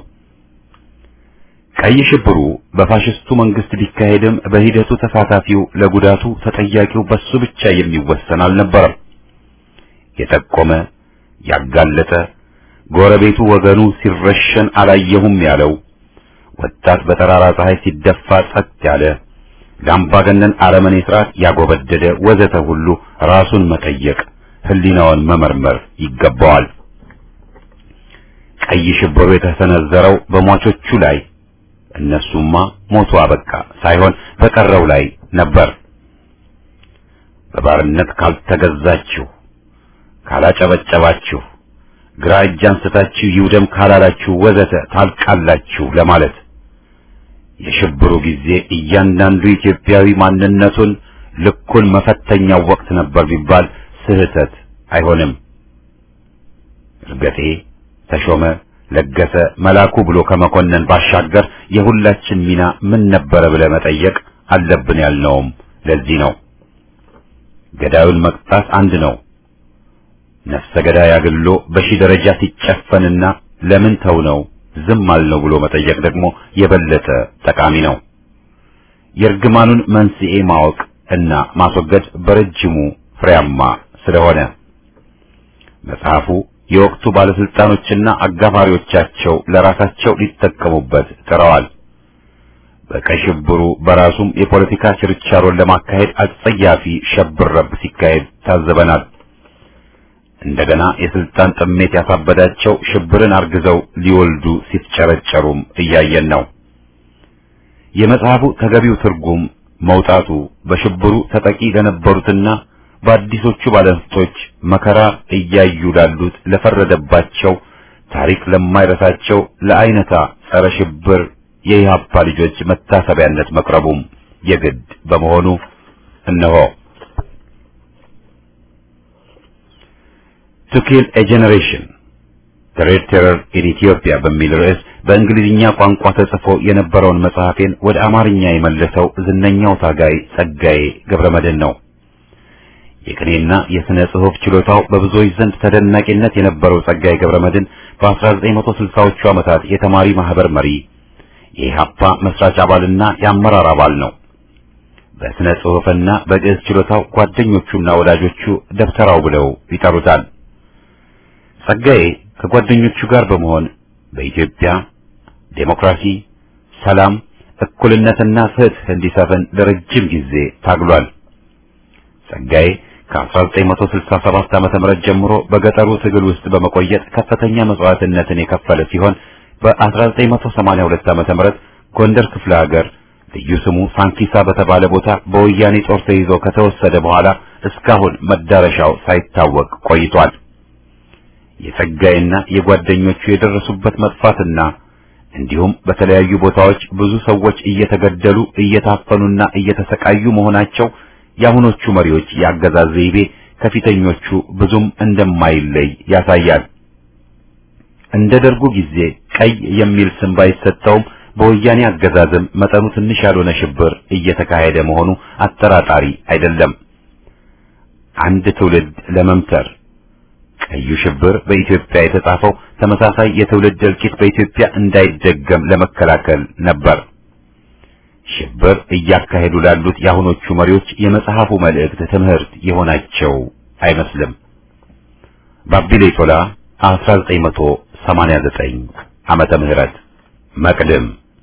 ቀይ ሽብሩ በፋሽስቱ መንግስት ቢካሄድም በሂደቱ ተሳታፊው ለጉዳቱ ተጠያቂው በሱ ብቻ የሚወሰን አልነበረም። የጠቆመ ያጋለጠ ጎረቤቱ ወገኑ ሲረሸን አላየሁም ያለው ወጣት በጠራራ ፀሐይ ሲደፋ ጸጥ ያለ ለአምባገነን አረመኔ ስርዓት ያጎበደደ ወዘተ ሁሉ ራሱን መጠየቅ ሕሊናውን መመርመር ይገባዋል። ቀይ ሽብሩ የተሰነዘረው በሟቾቹ ላይ እነሱማ ሞቱ አበቃ ሳይሆን በቀረው ላይ ነበር። በባርነት ካልተገዛችሁ፣ ካላጨበጨባችሁ፣ ግራ እጅ አንስታችሁ ይውደም ካላላችሁ ወዘተ ታልቃላችሁ ለማለት የሽብሩ ጊዜ እያንዳንዱ ኢትዮጵያዊ ማንነቱን ልኩን መፈተኛው ወቅት ነበር ቢባል ስህተት አይሆንም። እርገጤ፣ ተሾመ፣ ለገሰ፣ መላኩ ብሎ ከመኮነን ባሻገር የሁላችን ሚና ምን ነበረ ብለህ መጠየቅ አለብን ያልነውም ለዚህ ነው። ገዳዩን መቅጣት አንድ ነው። ነፍሰ ገዳይ አግሎ በሺህ ደረጃ ሲጨፈንና ለምን ተው ነው ዝም አልነው ብሎ መጠየቅ ደግሞ የበለጠ ጠቃሚ ነው። የእርግማኑን መንስኤ ማወቅ እና ማስወገድ በረጅሙ ፍሬያማ ስለሆነ መጽሐፉ የወቅቱ ባለስልጣኖችና አጋፋሪዎቻቸው ለራሳቸው ሊጠቀሙበት ጥረዋል። በቀይ ሽብሩ በራሱም የፖለቲካ ችርቻሮን ለማካሄድ አጸያፊ ሸብረብ ሲካሄድ ታዘበናል። እንደገና የስልጣን ጥሜት ያሳበዳቸው ሽብርን አርግዘው ሊወልዱ ሲፍጨረጨሩም እያየን ነው። የመጽሐፉ ተገቢው ትርጉም መውጣቱ በሽብሩ ተጠቂ ለነበሩትና በአዲሶቹ ባለንስቶች መከራ እያዩ ላሉት ለፈረደባቸው ታሪክ ለማይረሳቸው ለአይነታ ጸረ ሽብር የኢህአፓ ልጆች መታሰቢያነት መቅረቡም የግድ በመሆኑ እነሆ ቱ ኪል ኤ ጄኔሬሽን ዘ ሬድ ቴረር ኢን ኢትዮጵያ በሚል ርዕስ በእንግሊዝኛ ቋንቋ ተጽፎ የነበረውን መጽሐፌን ወደ አማርኛ የመለሰው ዝነኛው ታጋይ ጸጋዬ ገብረመድህን ነው። የቅኔና የሥነ ጽሑፍ ችሎታው በብዙዎች ዘንድ ተደናቂነት የነበረው ጸጋዬ ገብረመድህን በ1960ዎቹ ዓመታት የተማሪ ማህበር መሪ፣ የኢህአፓ መስራች አባልና የአመራር አባል ነው። በሥነ ጽሑፍና በግዕዝ ችሎታው ጓደኞቹና ወዳጆቹ ደብተራው ብለው ይጠሩታል። ጸጋዬ ከጓደኞቹ ጋር በመሆን በኢትዮጵያ ዴሞክራሲ፣ ሰላም፣ እኩልነትና ፍትህ እንዲሰፍን ለረጅም ጊዜ ታግሏል። ጸጋዬ ከ1967 ዓመተ ምህረት ጀምሮ በገጠሩ ትግል ውስጥ በመቆየት ከፍተኛ መስዋዕትነትን የከፈለ ሲሆን በ1982 ዓመተ ምህረት ጎንደር ክፍለ ሀገር ልዩ ስሙ ሳንኪሳ በተባለ ቦታ በወያኔ ጦር ተይዞ ከተወሰደ በኋላ እስካሁን መዳረሻው ሳይታወቅ ቆይቷል። የጸጋይና የጓደኞቹ የደረሱበት መጥፋትና እንዲሁም በተለያዩ ቦታዎች ብዙ ሰዎች እየተገደሉ እየታፈኑና እየተሰቃዩ መሆናቸው የአሁኖቹ መሪዎች የአገዛዝ ዘይቤ ከፊተኞቹ ብዙም እንደማይለይ ያሳያል። እንደ ደርጉ ጊዜ ቀይ የሚል ስም ባይሰጠውም በወያኔ አገዛዝም መጠኑ ትንሽ ያልሆነ ሽብር እየተካሄደ መሆኑ አጠራጣሪ አይደለም። አንድ ትውልድ ለመምተር ቀዩ ሽብር በኢትዮጵያ የተጻፈው ተመሳሳይ የትውልድ እልቂት በኢትዮጵያ እንዳይደገም ለመከላከል ነበር። ሽብር እያካሄዱ ላሉት የአሁኖቹ መሪዎች የመጽሐፉ መልእክት ትምህርት የሆናቸው አይመስልም። ባቢሌ ቶላ 1989 ዓመተ ምህረት መቅድም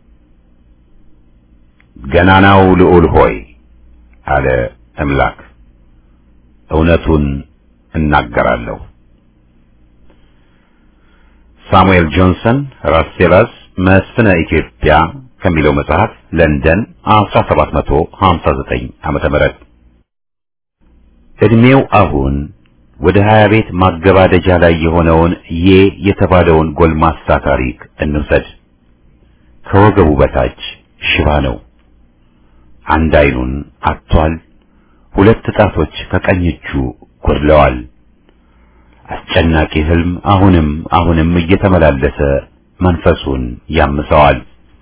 ገናናው ልዑል ሆይ አለ እምላክ እውነቱን እናገራለሁ። ሳሙኤል ጆንሰን ራስሴላስ መስፍነ ኢትዮጵያ ከሚለው መጽሐፍ ለንደን 1759 ዓመተ ምህረት እድሜው አሁን ወደ ሀያ ቤት ማገባደጃ ላይ የሆነውን ዬ የተባለውን ጎልማሳ ታሪክ እንውሰድ። ከወገቡ በታች ሽባ ነው። አንድ አይኑን አጥቷል። ሁለት ጣቶች ከቀኝ እጁ ጎድለዋል። አስጨናቂ ህልም አሁንም አሁንም እየተመላለሰ መንፈሱን ያምሰዋል።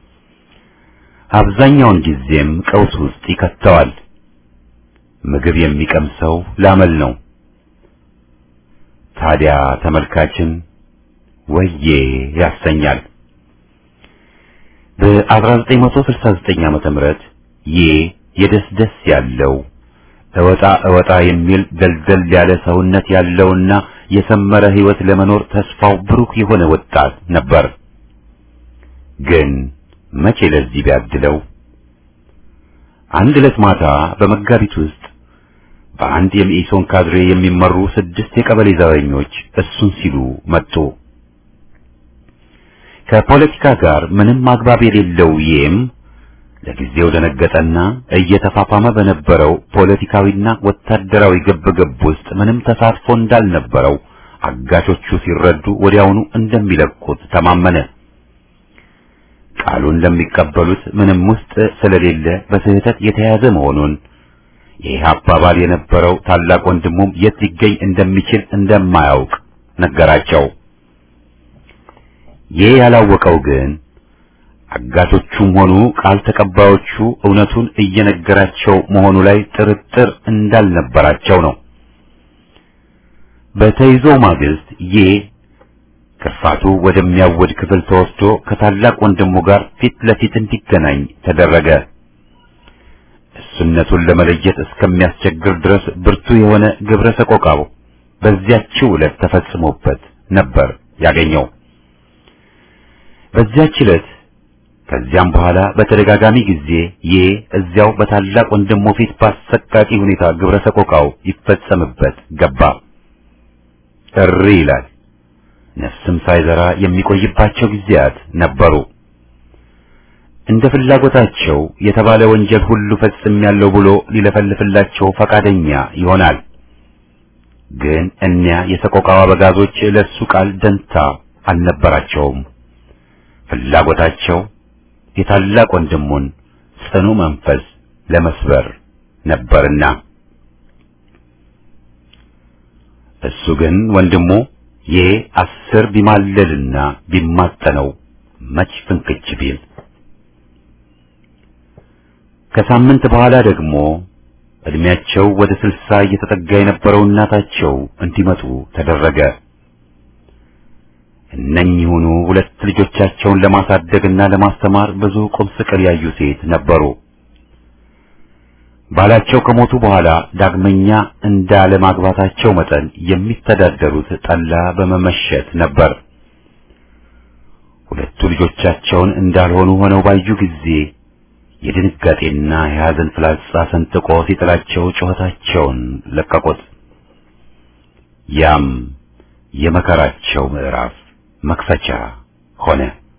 አብዛኛውን ጊዜም ቀውስ ውስጥ ይከተዋል። ምግብ የሚቀምሰው ላመል ነው። ታዲያ ተመልካችን ወዬ ያሰኛል። በ1969 ዓመተ ምህረት ዬ የደስደስ ያለው እወጣ እወጣ የሚል ደልደል ያለ ሰውነት ያለውና የሰመረ ህይወት ለመኖር ተስፋው ብሩክ የሆነ ወጣት ነበር። ግን መቼ ለዚህ ቢያድለው አንድ ዕለት ማታ በመጋቢት ውስጥ በአንድ የመኢሶን ካድሬ የሚመሩ ስድስት የቀበሌ ዘበኞች እሱን ሲሉ መጡ። ከፖለቲካ ጋር ምንም አግባብ የሌለው ይም ለጊዜው ደነገጠና እየተፋፋመ በነበረው ፖለቲካዊና ወታደራዊ ግብግብ ውስጥ ምንም ተሳትፎ እንዳልነበረው አጋቾቹ ሲረዱ ወዲያውኑ እንደሚለቁት ተማመነ። ቃሉን ለሚቀበሉት ምንም ውስጥ ስለሌለ በስህተት የተያዘ መሆኑን የኢህአፓ አባል የነበረው ታላቅ ወንድሙም የት ሊገኝ እንደሚችል እንደማያውቅ ነገራቸው። ይህ ያላወቀው ግን አጋቾቹም ሆኑ ቃል ተቀባዮቹ እውነቱን እየነገራቸው መሆኑ ላይ ጥርጥር እንዳልነበራቸው ነው። በተይዞ ማግስት ይህ ክርፋቱ ወደሚያወድ ክፍል ተወስዶ ከታላቅ ወንድሙ ጋር ፊት ለፊት እንዲገናኝ ተደረገ። እሱነቱን ለመለየት እስከሚያስቸግር ድረስ ብርቱ የሆነ ግብረ ሰቆቃው በዚያችው ዕለት ተፈጽሞበት ነበር ያገኘው። በዚያች ዕለት ከዚያም በኋላ በተደጋጋሚ ጊዜ ይህ እዚያው በታላቅ ወንድሙ ፊት በአሰቃቂ ሁኔታ ግብረ ሰቆቃው ይፈጸምበት ገባ። እሪ ይላል። ነፍስም ሳይዘራ የሚቆይባቸው ጊዜያት ነበሩ። እንደ ፍላጎታቸው የተባለ ወንጀል ሁሉ ፈጽሜያለሁ ብሎ ሊለፈልፍላቸው ፈቃደኛ ይሆናል። ግን እኒያ የሰቆቃው አበጋዞች ለሱ ቃል ደንታ አልነበራቸውም። ፍላጎታቸው የታላቅ ወንድሙን ጽኑ መንፈስ ለመስበር ነበርና እሱ ግን ወንድሙ ይህ አስር ቢማለልና ቢማጠነው መች ፍንክች ቢል ከሳምንት በኋላ ደግሞ እድሜያቸው ወደ ስልሳ እየተጠጋ የነበረው እናታቸው እንዲመጡ ተደረገ። እነኚሁኑ ሁለት ልጆቻቸውን ለማሳደግና ለማስተማር ብዙ ቁም ስቅል ያዩ ሴት ነበሩ። ባላቸው ከሞቱ በኋላ ዳግመኛ እንዳለማግባታቸው መጠን የሚተዳደሩት ጠላ በመመሸት ነበር። ሁለቱ ልጆቻቸውን እንዳልሆኑ ሆነው ባዩ ጊዜ የድንጋጤና የሐዘን ፍላጻ ሰንጥቆ ሲጥላቸው ጩኸታቸውን ለቀቁት። ያም የመከራቸው ምዕራፍ መክፈቻ ሆነ።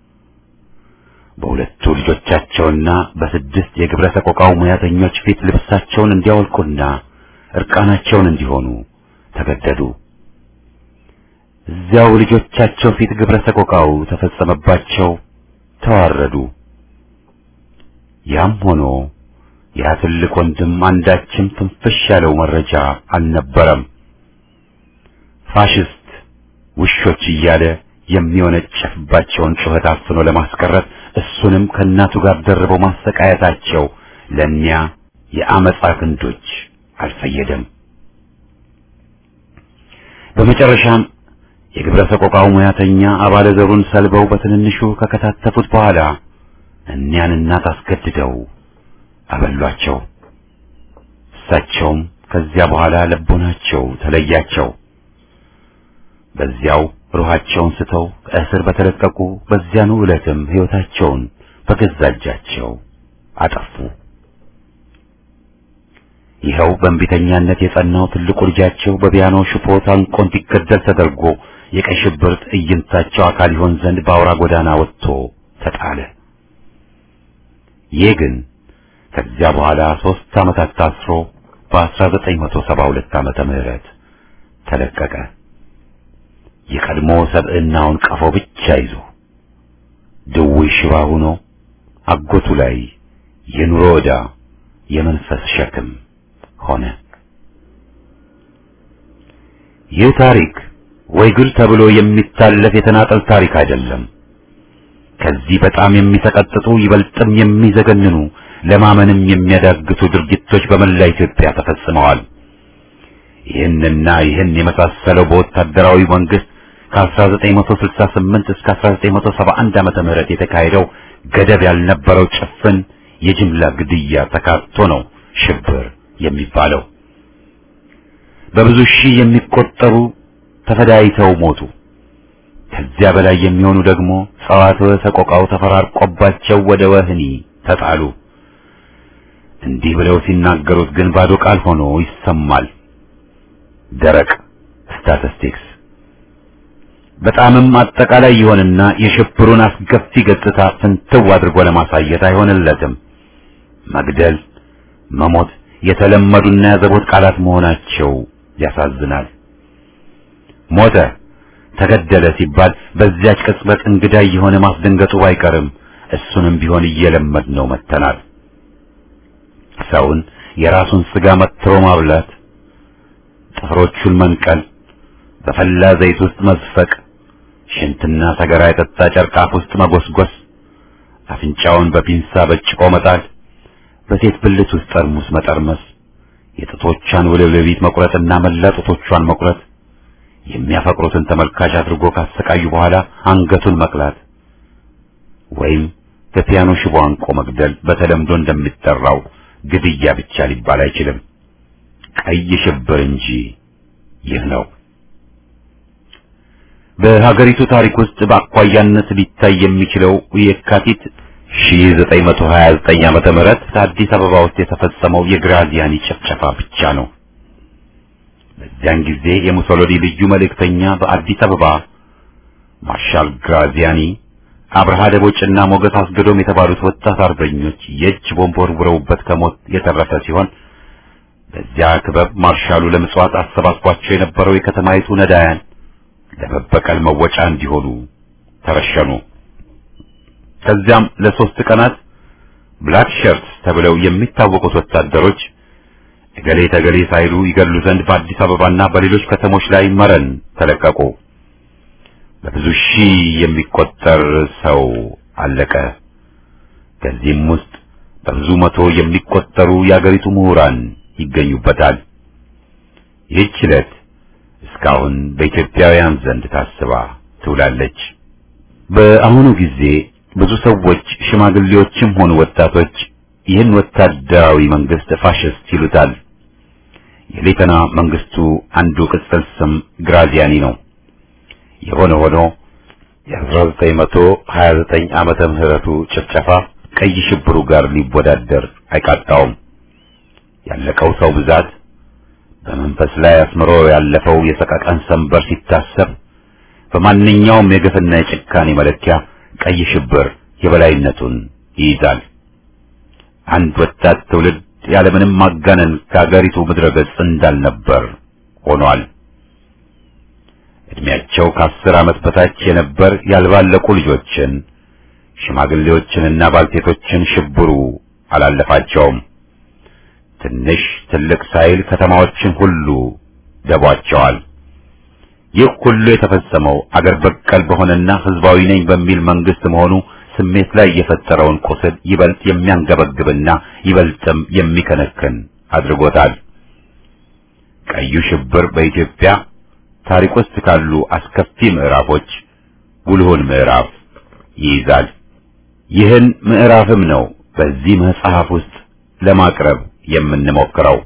በሁለቱ ልጆቻቸውና በስድስት የግብረ ሰቆቃው ሙያተኞች ፊት ልብሳቸውን እንዲያወልቁና እርቃናቸውን እንዲሆኑ ተገደዱ። እዚያው ልጆቻቸው ፊት ግብረ ሰቆቃው ተፈጸመባቸው፣ ተዋረዱ። ያም ሆኖ ያ ትልቅ ወንድም አንዳችም ትንፍሽ ያለው መረጃ አልነበረም። ፋሽስት ውሾች እያለ የሚወነጨፍባቸውን ጩኸት አፍኖ ለማስቀረት እሱንም ከእናቱ ጋር ደርበው ማሰቃየታቸው ለእኒያ የአመፃ ክንዶች አልፈየደም። በመጨረሻም የግብረ ሰቆቃው ሙያተኛ አባለ ዘሩን ሰልበው በትንንሹ ከከታተፉት በኋላ እኒያን እናት አስገድደው አበሏቸው። እሳቸውም ከዚያ በኋላ ልቦናቸው ተለያቸው። በዚያው ሩሃቸውን ስተው ከእስር በተለቀቁ በዚያኑ ዕለትም ሕይወታቸውን በገዛ እጃቸው አጠፉ። ይኸው በእንቢተኛነት የጸናው ትልቁ ልጃቸው በፒያኖ ሽቦ ታንቆ እንዲገደል ተደርጎ የቀይ ሽብር ትዕይንታቸው አካል ይሆን ዘንድ በአውራ ጎዳና ወጥቶ ተጣለ። ይህ ግን ከዚያ በኋላ ሦስት ዓመታት ታስሮ በ1972 ዓመተ ምህረት ተለቀቀ። የቀድሞ ሰብዕናውን ቀፎ ብቻ ይዞ ድውይ ሽባ ሆኖ አጎቱ ላይ የኑሮ ዕዳ የመንፈስ ሸክም ሆነ። ይህ ታሪክ ወይ ግል ተብሎ የሚታለፍ የተናጠል ታሪክ አይደለም። ከዚህ በጣም የሚሰቀጥጡ ይበልጥም የሚዘገንኑ ለማመንም የሚያዳግቱ ድርጊቶች በመላ ኢትዮጵያ ተፈጽመዋል። ይህንና ይህን የመሳሰለው በወታደራዊ መንግስት ከ1968 እስከ 1971 ዓመተ ምህረት የተካሄደው ገደብ ያልነበረው ጭፍን የጅምላ ግድያ ተካቶ ነው ሽብር የሚባለው። በብዙ ሺህ የሚቆጠሩ ተፈዳይተው ሞቱ። ከዚያ በላይ የሚሆኑ ደግሞ ጸዋትወ ሰቆቃው ተፈራርቆባቸው ወደ ወህኒ ተጣሉ። እንዲህ ብለው ሲናገሩት ግን ባዶ ቃል ሆኖ ይሰማል። ደረቅ ስታቲስቲክስ በጣምም አጠቃላይ ይሆንና የሽብሩን አስከፊ ገጽታ ፍንትው አድርጎ ለማሳየት አይሆንለትም። መግደል፣ መሞት የተለመዱና ያዘቦት ቃላት መሆናቸው ያሳዝናል። ሞተ፣ ተገደለ ሲባል በዚያች ቅጽበት እንግዳ የሆነ ማስደንገጡ ባይቀርም እሱንም ቢሆን እየለመድ ነው መተናል። ሰውን የራሱን ስጋ መትሮ ማብላት፣ ጥፍሮቹን መንቀል፣ በፈላ ዘይት ውስጥ መዝፈቅ፣ ሽንትና ሰገራ የጠጣ ጨርቅ አፍ ውስጥ መጎስጎስ፣ አፍንጫውን በፒንሳ በጭቆ መጣል፣ በሴት ብልት ውስጥ ጠርሙስ መጠርመስ፣ የጥቶቿን ውልብልቢት መቁረጥና መላ ጡቶቿን መቁረጥ፣ የሚያፈቅሩትን ተመልካች አድርጎ ካሰቃዩ በኋላ አንገቱን መቅላት ወይም በፒያኖ ሽቦ አንቆ መግደል በተለምዶ እንደሚጠራው ግድያ ብቻ ሊባል አይችልም። ቀይ ሽብር እንጂ ይህ ነው። በሀገሪቱ ታሪክ ውስጥ በአኳያነት ሊታይ የሚችለው የካቲት 1929 ዓመተ ምህረት አዲስ አበባ ውስጥ የተፈጸመው የግራዚያኒ ጭፍጨፋ ብቻ ነው። በዚያን ጊዜ የሙሶሎኒ ልዩ መልእክተኛ በአዲስ አበባ ማርሻል ግራዚያኒ አብርሃ ደቦጭና ሞገስ አስገዶም የተባሉት ወጣት አርበኞች የእጅ ቦምብ ወርውረውበት ከሞት የተረፈ ሲሆን በዚያ ክበብ ማርሻሉ ለምጽዋት አሰባስቧቸው የነበረው የከተማይቱ ነዳያን ለመበቀል መወጫ እንዲሆኑ ተረሸኑ። ከዚያም ለሶስት ቀናት ብላክ ሸርትስ ተብለው የሚታወቁት ወታደሮች እገሌ ተገሌ ሳይሉ ይገድሉ ዘንድ በአዲስ አበባና በሌሎች ከተሞች ላይ መረን ተለቀቁ። በብዙ ሺህ የሚቆጠር ሰው አለቀ። ከዚህም ውስጥ በብዙ መቶ የሚቆጠሩ የአገሪቱ ምሁራን ይገኙበታል። ይህች ዕለት እስካሁን በኢትዮጵያውያን ዘንድ ታስባ ትውላለች። በአሁኑ ጊዜ ብዙ ሰዎች ሽማግሌዎችም ሆኑ ወጣቶች ይህን ወታደራዊ መንግስት ፋሽስት ይሉታል። የሌተና መንግስቱ አንዱ ቅጽል ስም ግራዚያኒ ነው። የሆነ ሆኖ የ1929 ዓመተ ምህረቱ ጭፍጨፋ ቀይ ሽብሩ ጋር ሊወዳደር አይቃጣውም። ያለቀው ሰው ብዛት በመንፈስ ላይ አስምሮ ያለፈው የሰቀቀን ሰንበር ሲታሰብ በማንኛውም የግፍና የጭካኔ መለኪያ ቀይ ሽብር የበላይነቱን ይይዛል። አንድ ወጣት ትውልድ ያለምንም ማጋነን ከአገሪቱ ምድረ ገጽ እንዳልነበር ሆኗል። እድሜያቸው ከአስር ዓመት በታች የነበር ያልባለቁ ልጆችን፣ ሽማግሌዎችንና ባልቴቶችን ሽብሩ አላለፋቸውም። ትንሽ ትልቅ ሳይል ከተማዎችን ሁሉ ደቧቸዋል። ይህ ሁሉ የተፈጸመው አገር በቀል በሆነና ህዝባዊ ነኝ በሚል መንግስት መሆኑ ስሜት ላይ የፈጠረውን ቁስል ይበልጥ የሚያንገበግብና ይበልጥም የሚከነክን አድርጎታል። ቀዩ ሽብር በኢትዮጵያ ታሪክ ውስጥ ካሉ አስከፊ ምዕራፎች ጉልሁን ምዕራፍ ይይዛል። ይህን ምዕራፍም ነው በዚህ መጽሐፍ ውስጥ ለማቅረብ የምንሞክረው።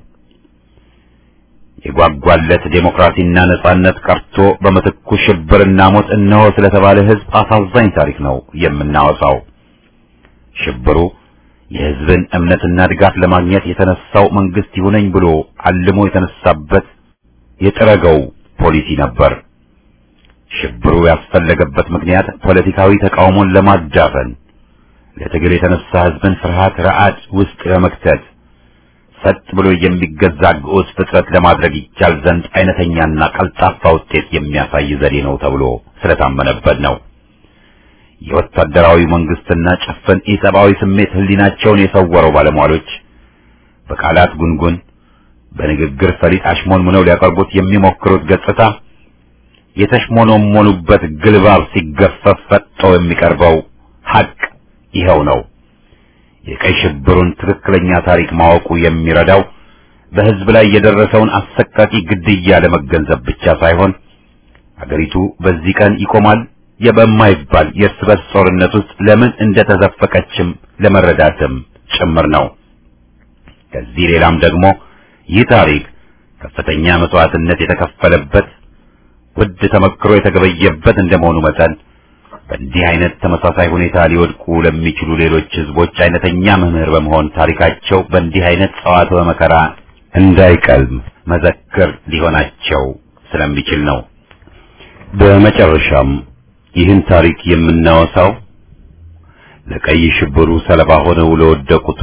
የጓጓለት ዴሞክራሲና ነጻነት ቀርቶ በምትኩ ሽብርና ሞት እነሆ ስለተባለ ህዝብ አሳዛኝ ታሪክ ነው የምናወሳው። ሽብሩ የህዝብን እምነትና ድጋፍ ለማግኘት የተነሳው መንግስት ይሁነኝ ብሎ አልሞ የተነሳበት የጥረገው ፖሊሲ ነበር። ሽብሩ ያስፈለገበት ምክንያት ፖለቲካዊ ተቃውሞን ለማዳፈን ለትግል የተነሳ ህዝብን ፍርሃት ረዓድ ውስጥ ለመክተት ሰጥ ብሎ የሚገዛ ግዑዝ ፍጥረት ለማድረግ ይቻል ዘንድ አይነተኛና ቀልጣፋ ውጤት የሚያሳይ ዘዴ ነው ተብሎ ስለታመነበት ነው። የወታደራዊ መንግስትና ጭፍን ኢሰብአዊ ስሜት ህሊናቸውን የሰወረው ባለሟሎች በቃላት ጉንጉን በንግግር ፈሊጥ አሽሞንሙነው ሊያቀርቡት የሚሞክሩት ገጽታ የተሽሞኖሞኑበት ግልባብ ሲገፈፍ ፈጥጦ የሚቀርበው ሐቅ ይኸው ነው። የቀይ ሽብሩን ትክክለኛ ታሪክ ማወቁ የሚረዳው በህዝብ ላይ የደረሰውን አሰቃቂ ግድያ ለመገንዘብ ብቻ ሳይሆን አገሪቱ በዚህ ቀን ይቆማል የበማይባል የእርስ በርስ ጦርነት ውስጥ ለምን እንደተዘፈቀችም ለመረዳትም ጭምር ነው። ከዚህ ሌላም ደግሞ ይህ ታሪክ ከፍተኛ መስዋዕትነት የተከፈለበት ውድ ተመክሮ የተገበየበት እንደመሆኑ መጠን በእንዲህ አይነት ተመሳሳይ ሁኔታ ሊወድቁ ለሚችሉ ሌሎች ህዝቦች አይነተኛ መምህር በመሆን ታሪካቸው በእንዲህ አይነት ጸዋትወ መከራ እንዳይቀልም መዘክር ሊሆናቸው ስለሚችል ነው። በመጨረሻም ይህን ታሪክ የምናወሳው ለቀይ ሽብሩ ሰለባ ሆነው ለወደቁቱ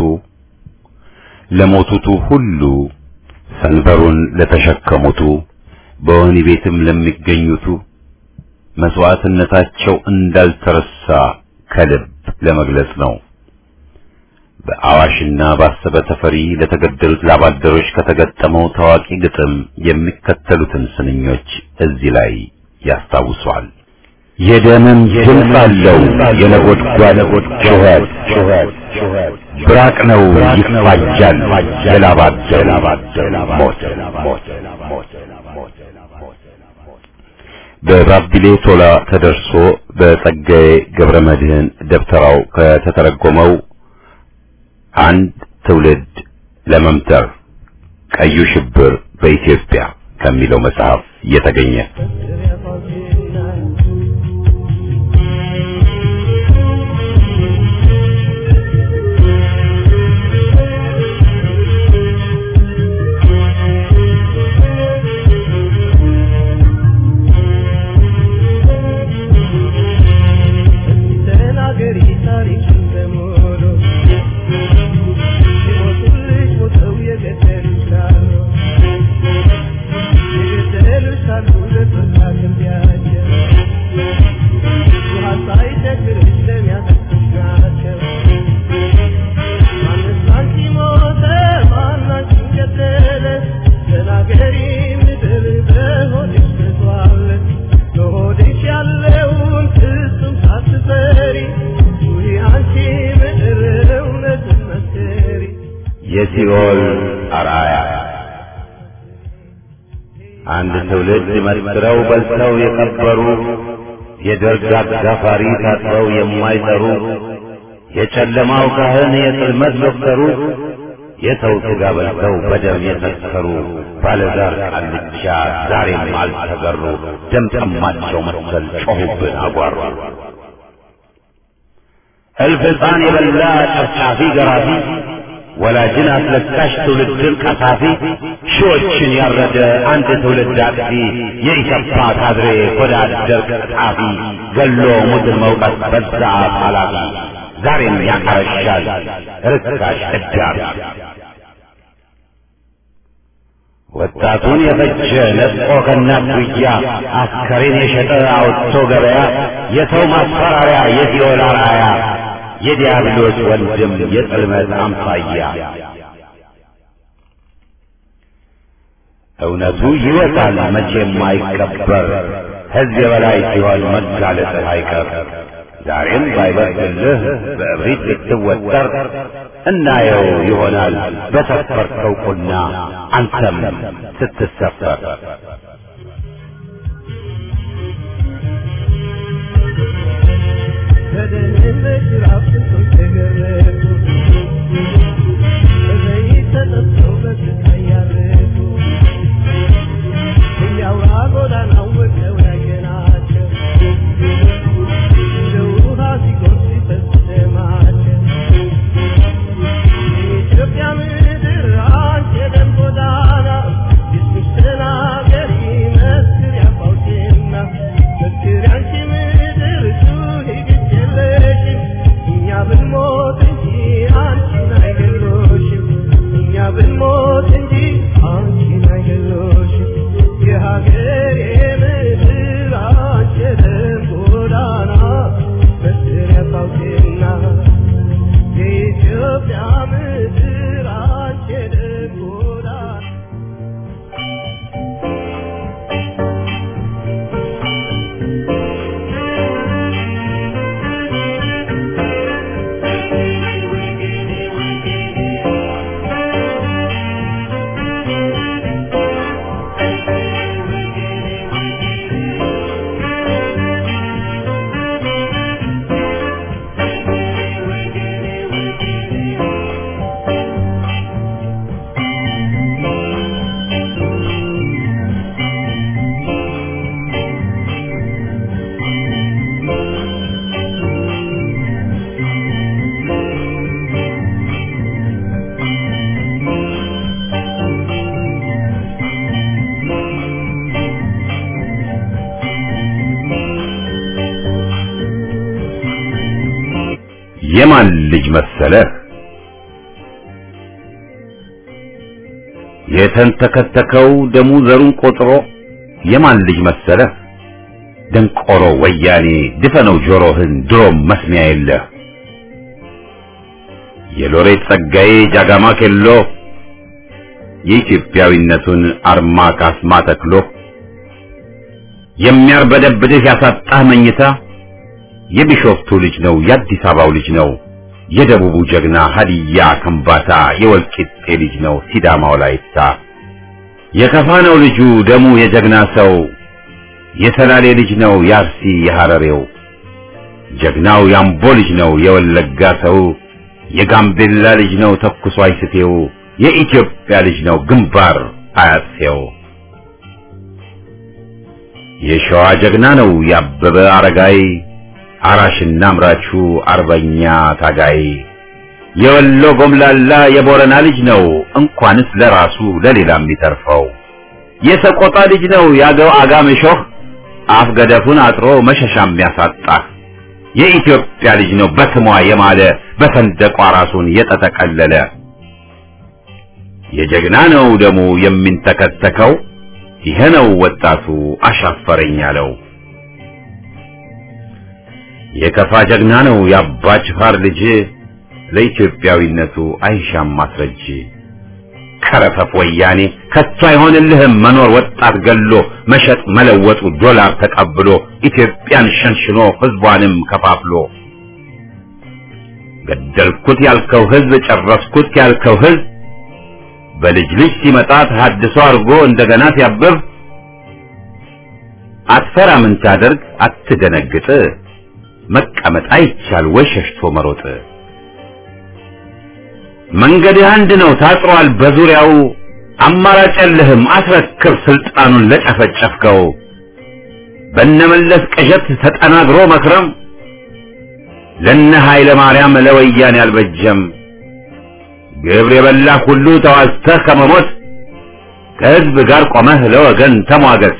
ለሞቱቱ ሁሉ ሰንበሩን ለተሸከሙቱ በወህኒ ቤትም ለሚገኙቱ መስዋዕትነታቸው እንዳልተረሳ ከልብ ለመግለጽ ነው። በአዋሽና ባሰበ ተፈሪ ለተገደሉት ላባደሮች ከተገጠመው ታዋቂ ግጥም የሚከተሉትን ስንኞች እዚህ ላይ ያስታውሷል። የደምም ድምፅ አለው የነጎድጓድ ጩኸት ብራቅ ነው ይፋጃል የላባደር ሞት በባቢሌ ቶላ ተደርሶ በጸጋዬ ገብረ መድህን ደብተራው ከተተረጎመው አንድ ትውልድ ለመምተር ቀዩ ሽብር በኢትዮጵያ ከሚለው መጽሐፍ የተገኘ ተናገሪ ታሪክን በሙሉ ሲሞቱልሽ ሞተው የገደሉሽ ካሉ የገደሉሽ ካሉ ለጦሳ ክንዲያቸው ውሃ ሳይቸግርሽ ለሚያጠጡሽ ናቸው ማንስ አንቺ ሞተ ማን አንቺን ገደለ ተናገሪ ምድር በሆድሽ ተዟል በሆድሽ ያለውን ፍጹም ሳትፈሪ ውይ አንቺ ምድር እውነትን መስክሪ የሲኦል አርአያ አንድ ትውልድ መስክረው በልተው የቀበሩ የደርግ አጋፋሪ ታጥበው የማይጠሩ የጨለማው ካህን የጽልመት ዶክተሩ የሰው ሥጋ በልተው በደም የሰከሩ ባለዛር ቃልቻ ዛሬም አልተገሩ ደም ጠማቸው መሰል ጮኹብን አጓሩ እልፍ ሕፃን የበላ ጨፍጫፊ ገራፊ ወላጅን አስለቃሽ ትውልድን ቀሳፊ ሺዎችን ያረደ አንድ ትውልድ አጥፊ የኢሰፓ ካድሬ ሆዳ አደር ቀጣፊ ገሎ ሙትን መውቀት በዛ አፍ ኃላፊ ዛሬም ያቀረሻል ርካሽ እዳሪ ወጣቱን የፈጀ ነጥቆ ከእናት ጉያ አስከሬን የሸጠ አውጥቶ ገበያ የሰው ማስፈራሪያ የሲኦል አርአያ የዲያብሎስ ወንድም የጽልመት አምሳያ እውነቱ ይወጣል መቼም አይቀበር ሕዝብ የበላይ ሲሆን መጋለጥህ አይቀር ዛሬም ባይበርድልህ በእብሪት ልትወጠር እናየው ይሆናል በሰፈርከው ቁና አንተም ስትሰፈር በደህንነት ጅራፍ ስንቶች ተገረፉ በዘይት ተጠብሰው በስቃይ ያረፉ እያውራ ጎዳናው ወጥተው ያየናቸው እንደ ውሃ ሲጎርፍ ሲፈስ ደማቸው የኢትዮጵያ ምድር አንቺ የደም ጎዳና የሱስ ተናገሪ መስክር ያፋውቴና በዚህ የማን ልጅ መሰለህ የተንተከተከው ደሙ ዘሩን ቆጥሮ የማን ልጅ መሰለህ ደንቆሮ ወያኔ ድፈነው ጆሮህን ድሮም መስሚያ የለህ የሎሬት ጸጋዬ ጃጋማ ኬሎ የኢትዮጵያዊነቱን አርማ ካስማ ተክሎ የሚያርበደብድህ ያሳጣህ መኝታ የቢሾፍቱ ልጅ ነው የአዲስ አበባው ልጅ ነው የደቡቡ ጀግና ሀዲያ ከምባታ የወልቂጤ ልጅ ነው ሲዳማው ላይታ የከፋ ነው ልጁ ደሙ የጀግና ሰው የሰላሌ ልጅ ነው የአርሲ የሐረሬው ጀግናው ያምቦ ልጅ ነው የወለጋ ሰው የጋምቤላ ልጅ ነው ተኩሶ አይስቴው የኢትዮጵያ ልጅ ነው ግንባር አያሴው የሸዋ ጀግና ነው ያበበ አረጋይ አራሽና አምራቹ አርበኛ ታጋይ የወሎ ጎምላላ የቦረና ልጅ ነው እንኳንስ ለራሱ ለሌላ የሚተርፈው የሰቆጣ ልጅ ነው ያገው አጋምሾህ አፍ ገደፉን አጥሮ መሸሻ የሚያሳጣ የኢትዮጵያ ልጅ ነው በስሟ የማለ በሰንደቋ ራሱን የተጠቀለለ የጀግና ነው ደሙ የሚንተከተከው ይሄ ነው ወጣቱ አሻፈረኝ ያለው የከፋ ጀግና ነው የአባ ጅፋር ልጅ ለኢትዮጵያዊነቱ አይሻም ማስረጅ ከረፈፍ ወያኔ ከቶ አይሆንልህም መኖር ወጣት ገሎ መሸጥ መለወጡ ዶላር ተቀብሎ ኢትዮጵያን ሸንሽኖ ህዝቧንም ከፋፍሎ ገደልኩት ያልከው ህዝብ ጨረስኩት ያልከው ህዝብ በልጅ ልጅ ሲመጣ ተሐድሶ አድርጎ እንደገና ሲያብብ አትፈራ ምን ታደርግ አትደነግጥ መቀመጥ አይቻል ወይ ሸሽቶ መሮጥ መንገድህ አንድ ነው ታጥሯል በዙሪያው አማራጭ የለህም አስረክብ ስልጣኑን ለጨፈጨፍከው በነመለስ ቅዠት ተጠናግሮ መክረም ለነ ኃይለ ማርያም ለወያኔ አልበጀም ግብር የበላህ ሁሉ ተዋዝተህ ከመሞት ከህዝብ ጋር ቆመህ ለወገን ተሟገት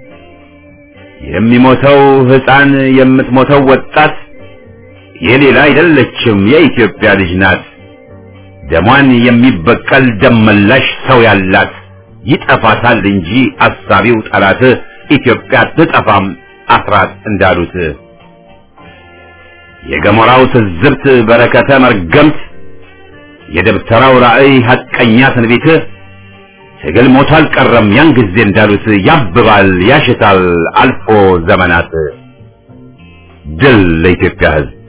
የሚሞተው ህፃን የምትሞተው ወጣት የሌላ አይደለችም የኢትዮጵያ ልጅ ናት ደሟን የሚበቀል ደመላሽ ሰው ያላት ይጠፋታል እንጂ አሳቢው ጠላት ኢትዮጵያ ትጠፋም አስራት እንዳሉት የገሞራው ትዝብት በረከተ መርገምት የደብተራው ራእይ ሐቀኛ ትንቢት ትግል ሞቶ አልቀረም ያን ጊዜ እንዳሉት ያብባል ያሽታል አልፎ ዘመናት ድል ለኢትዮጵያ ህዝብ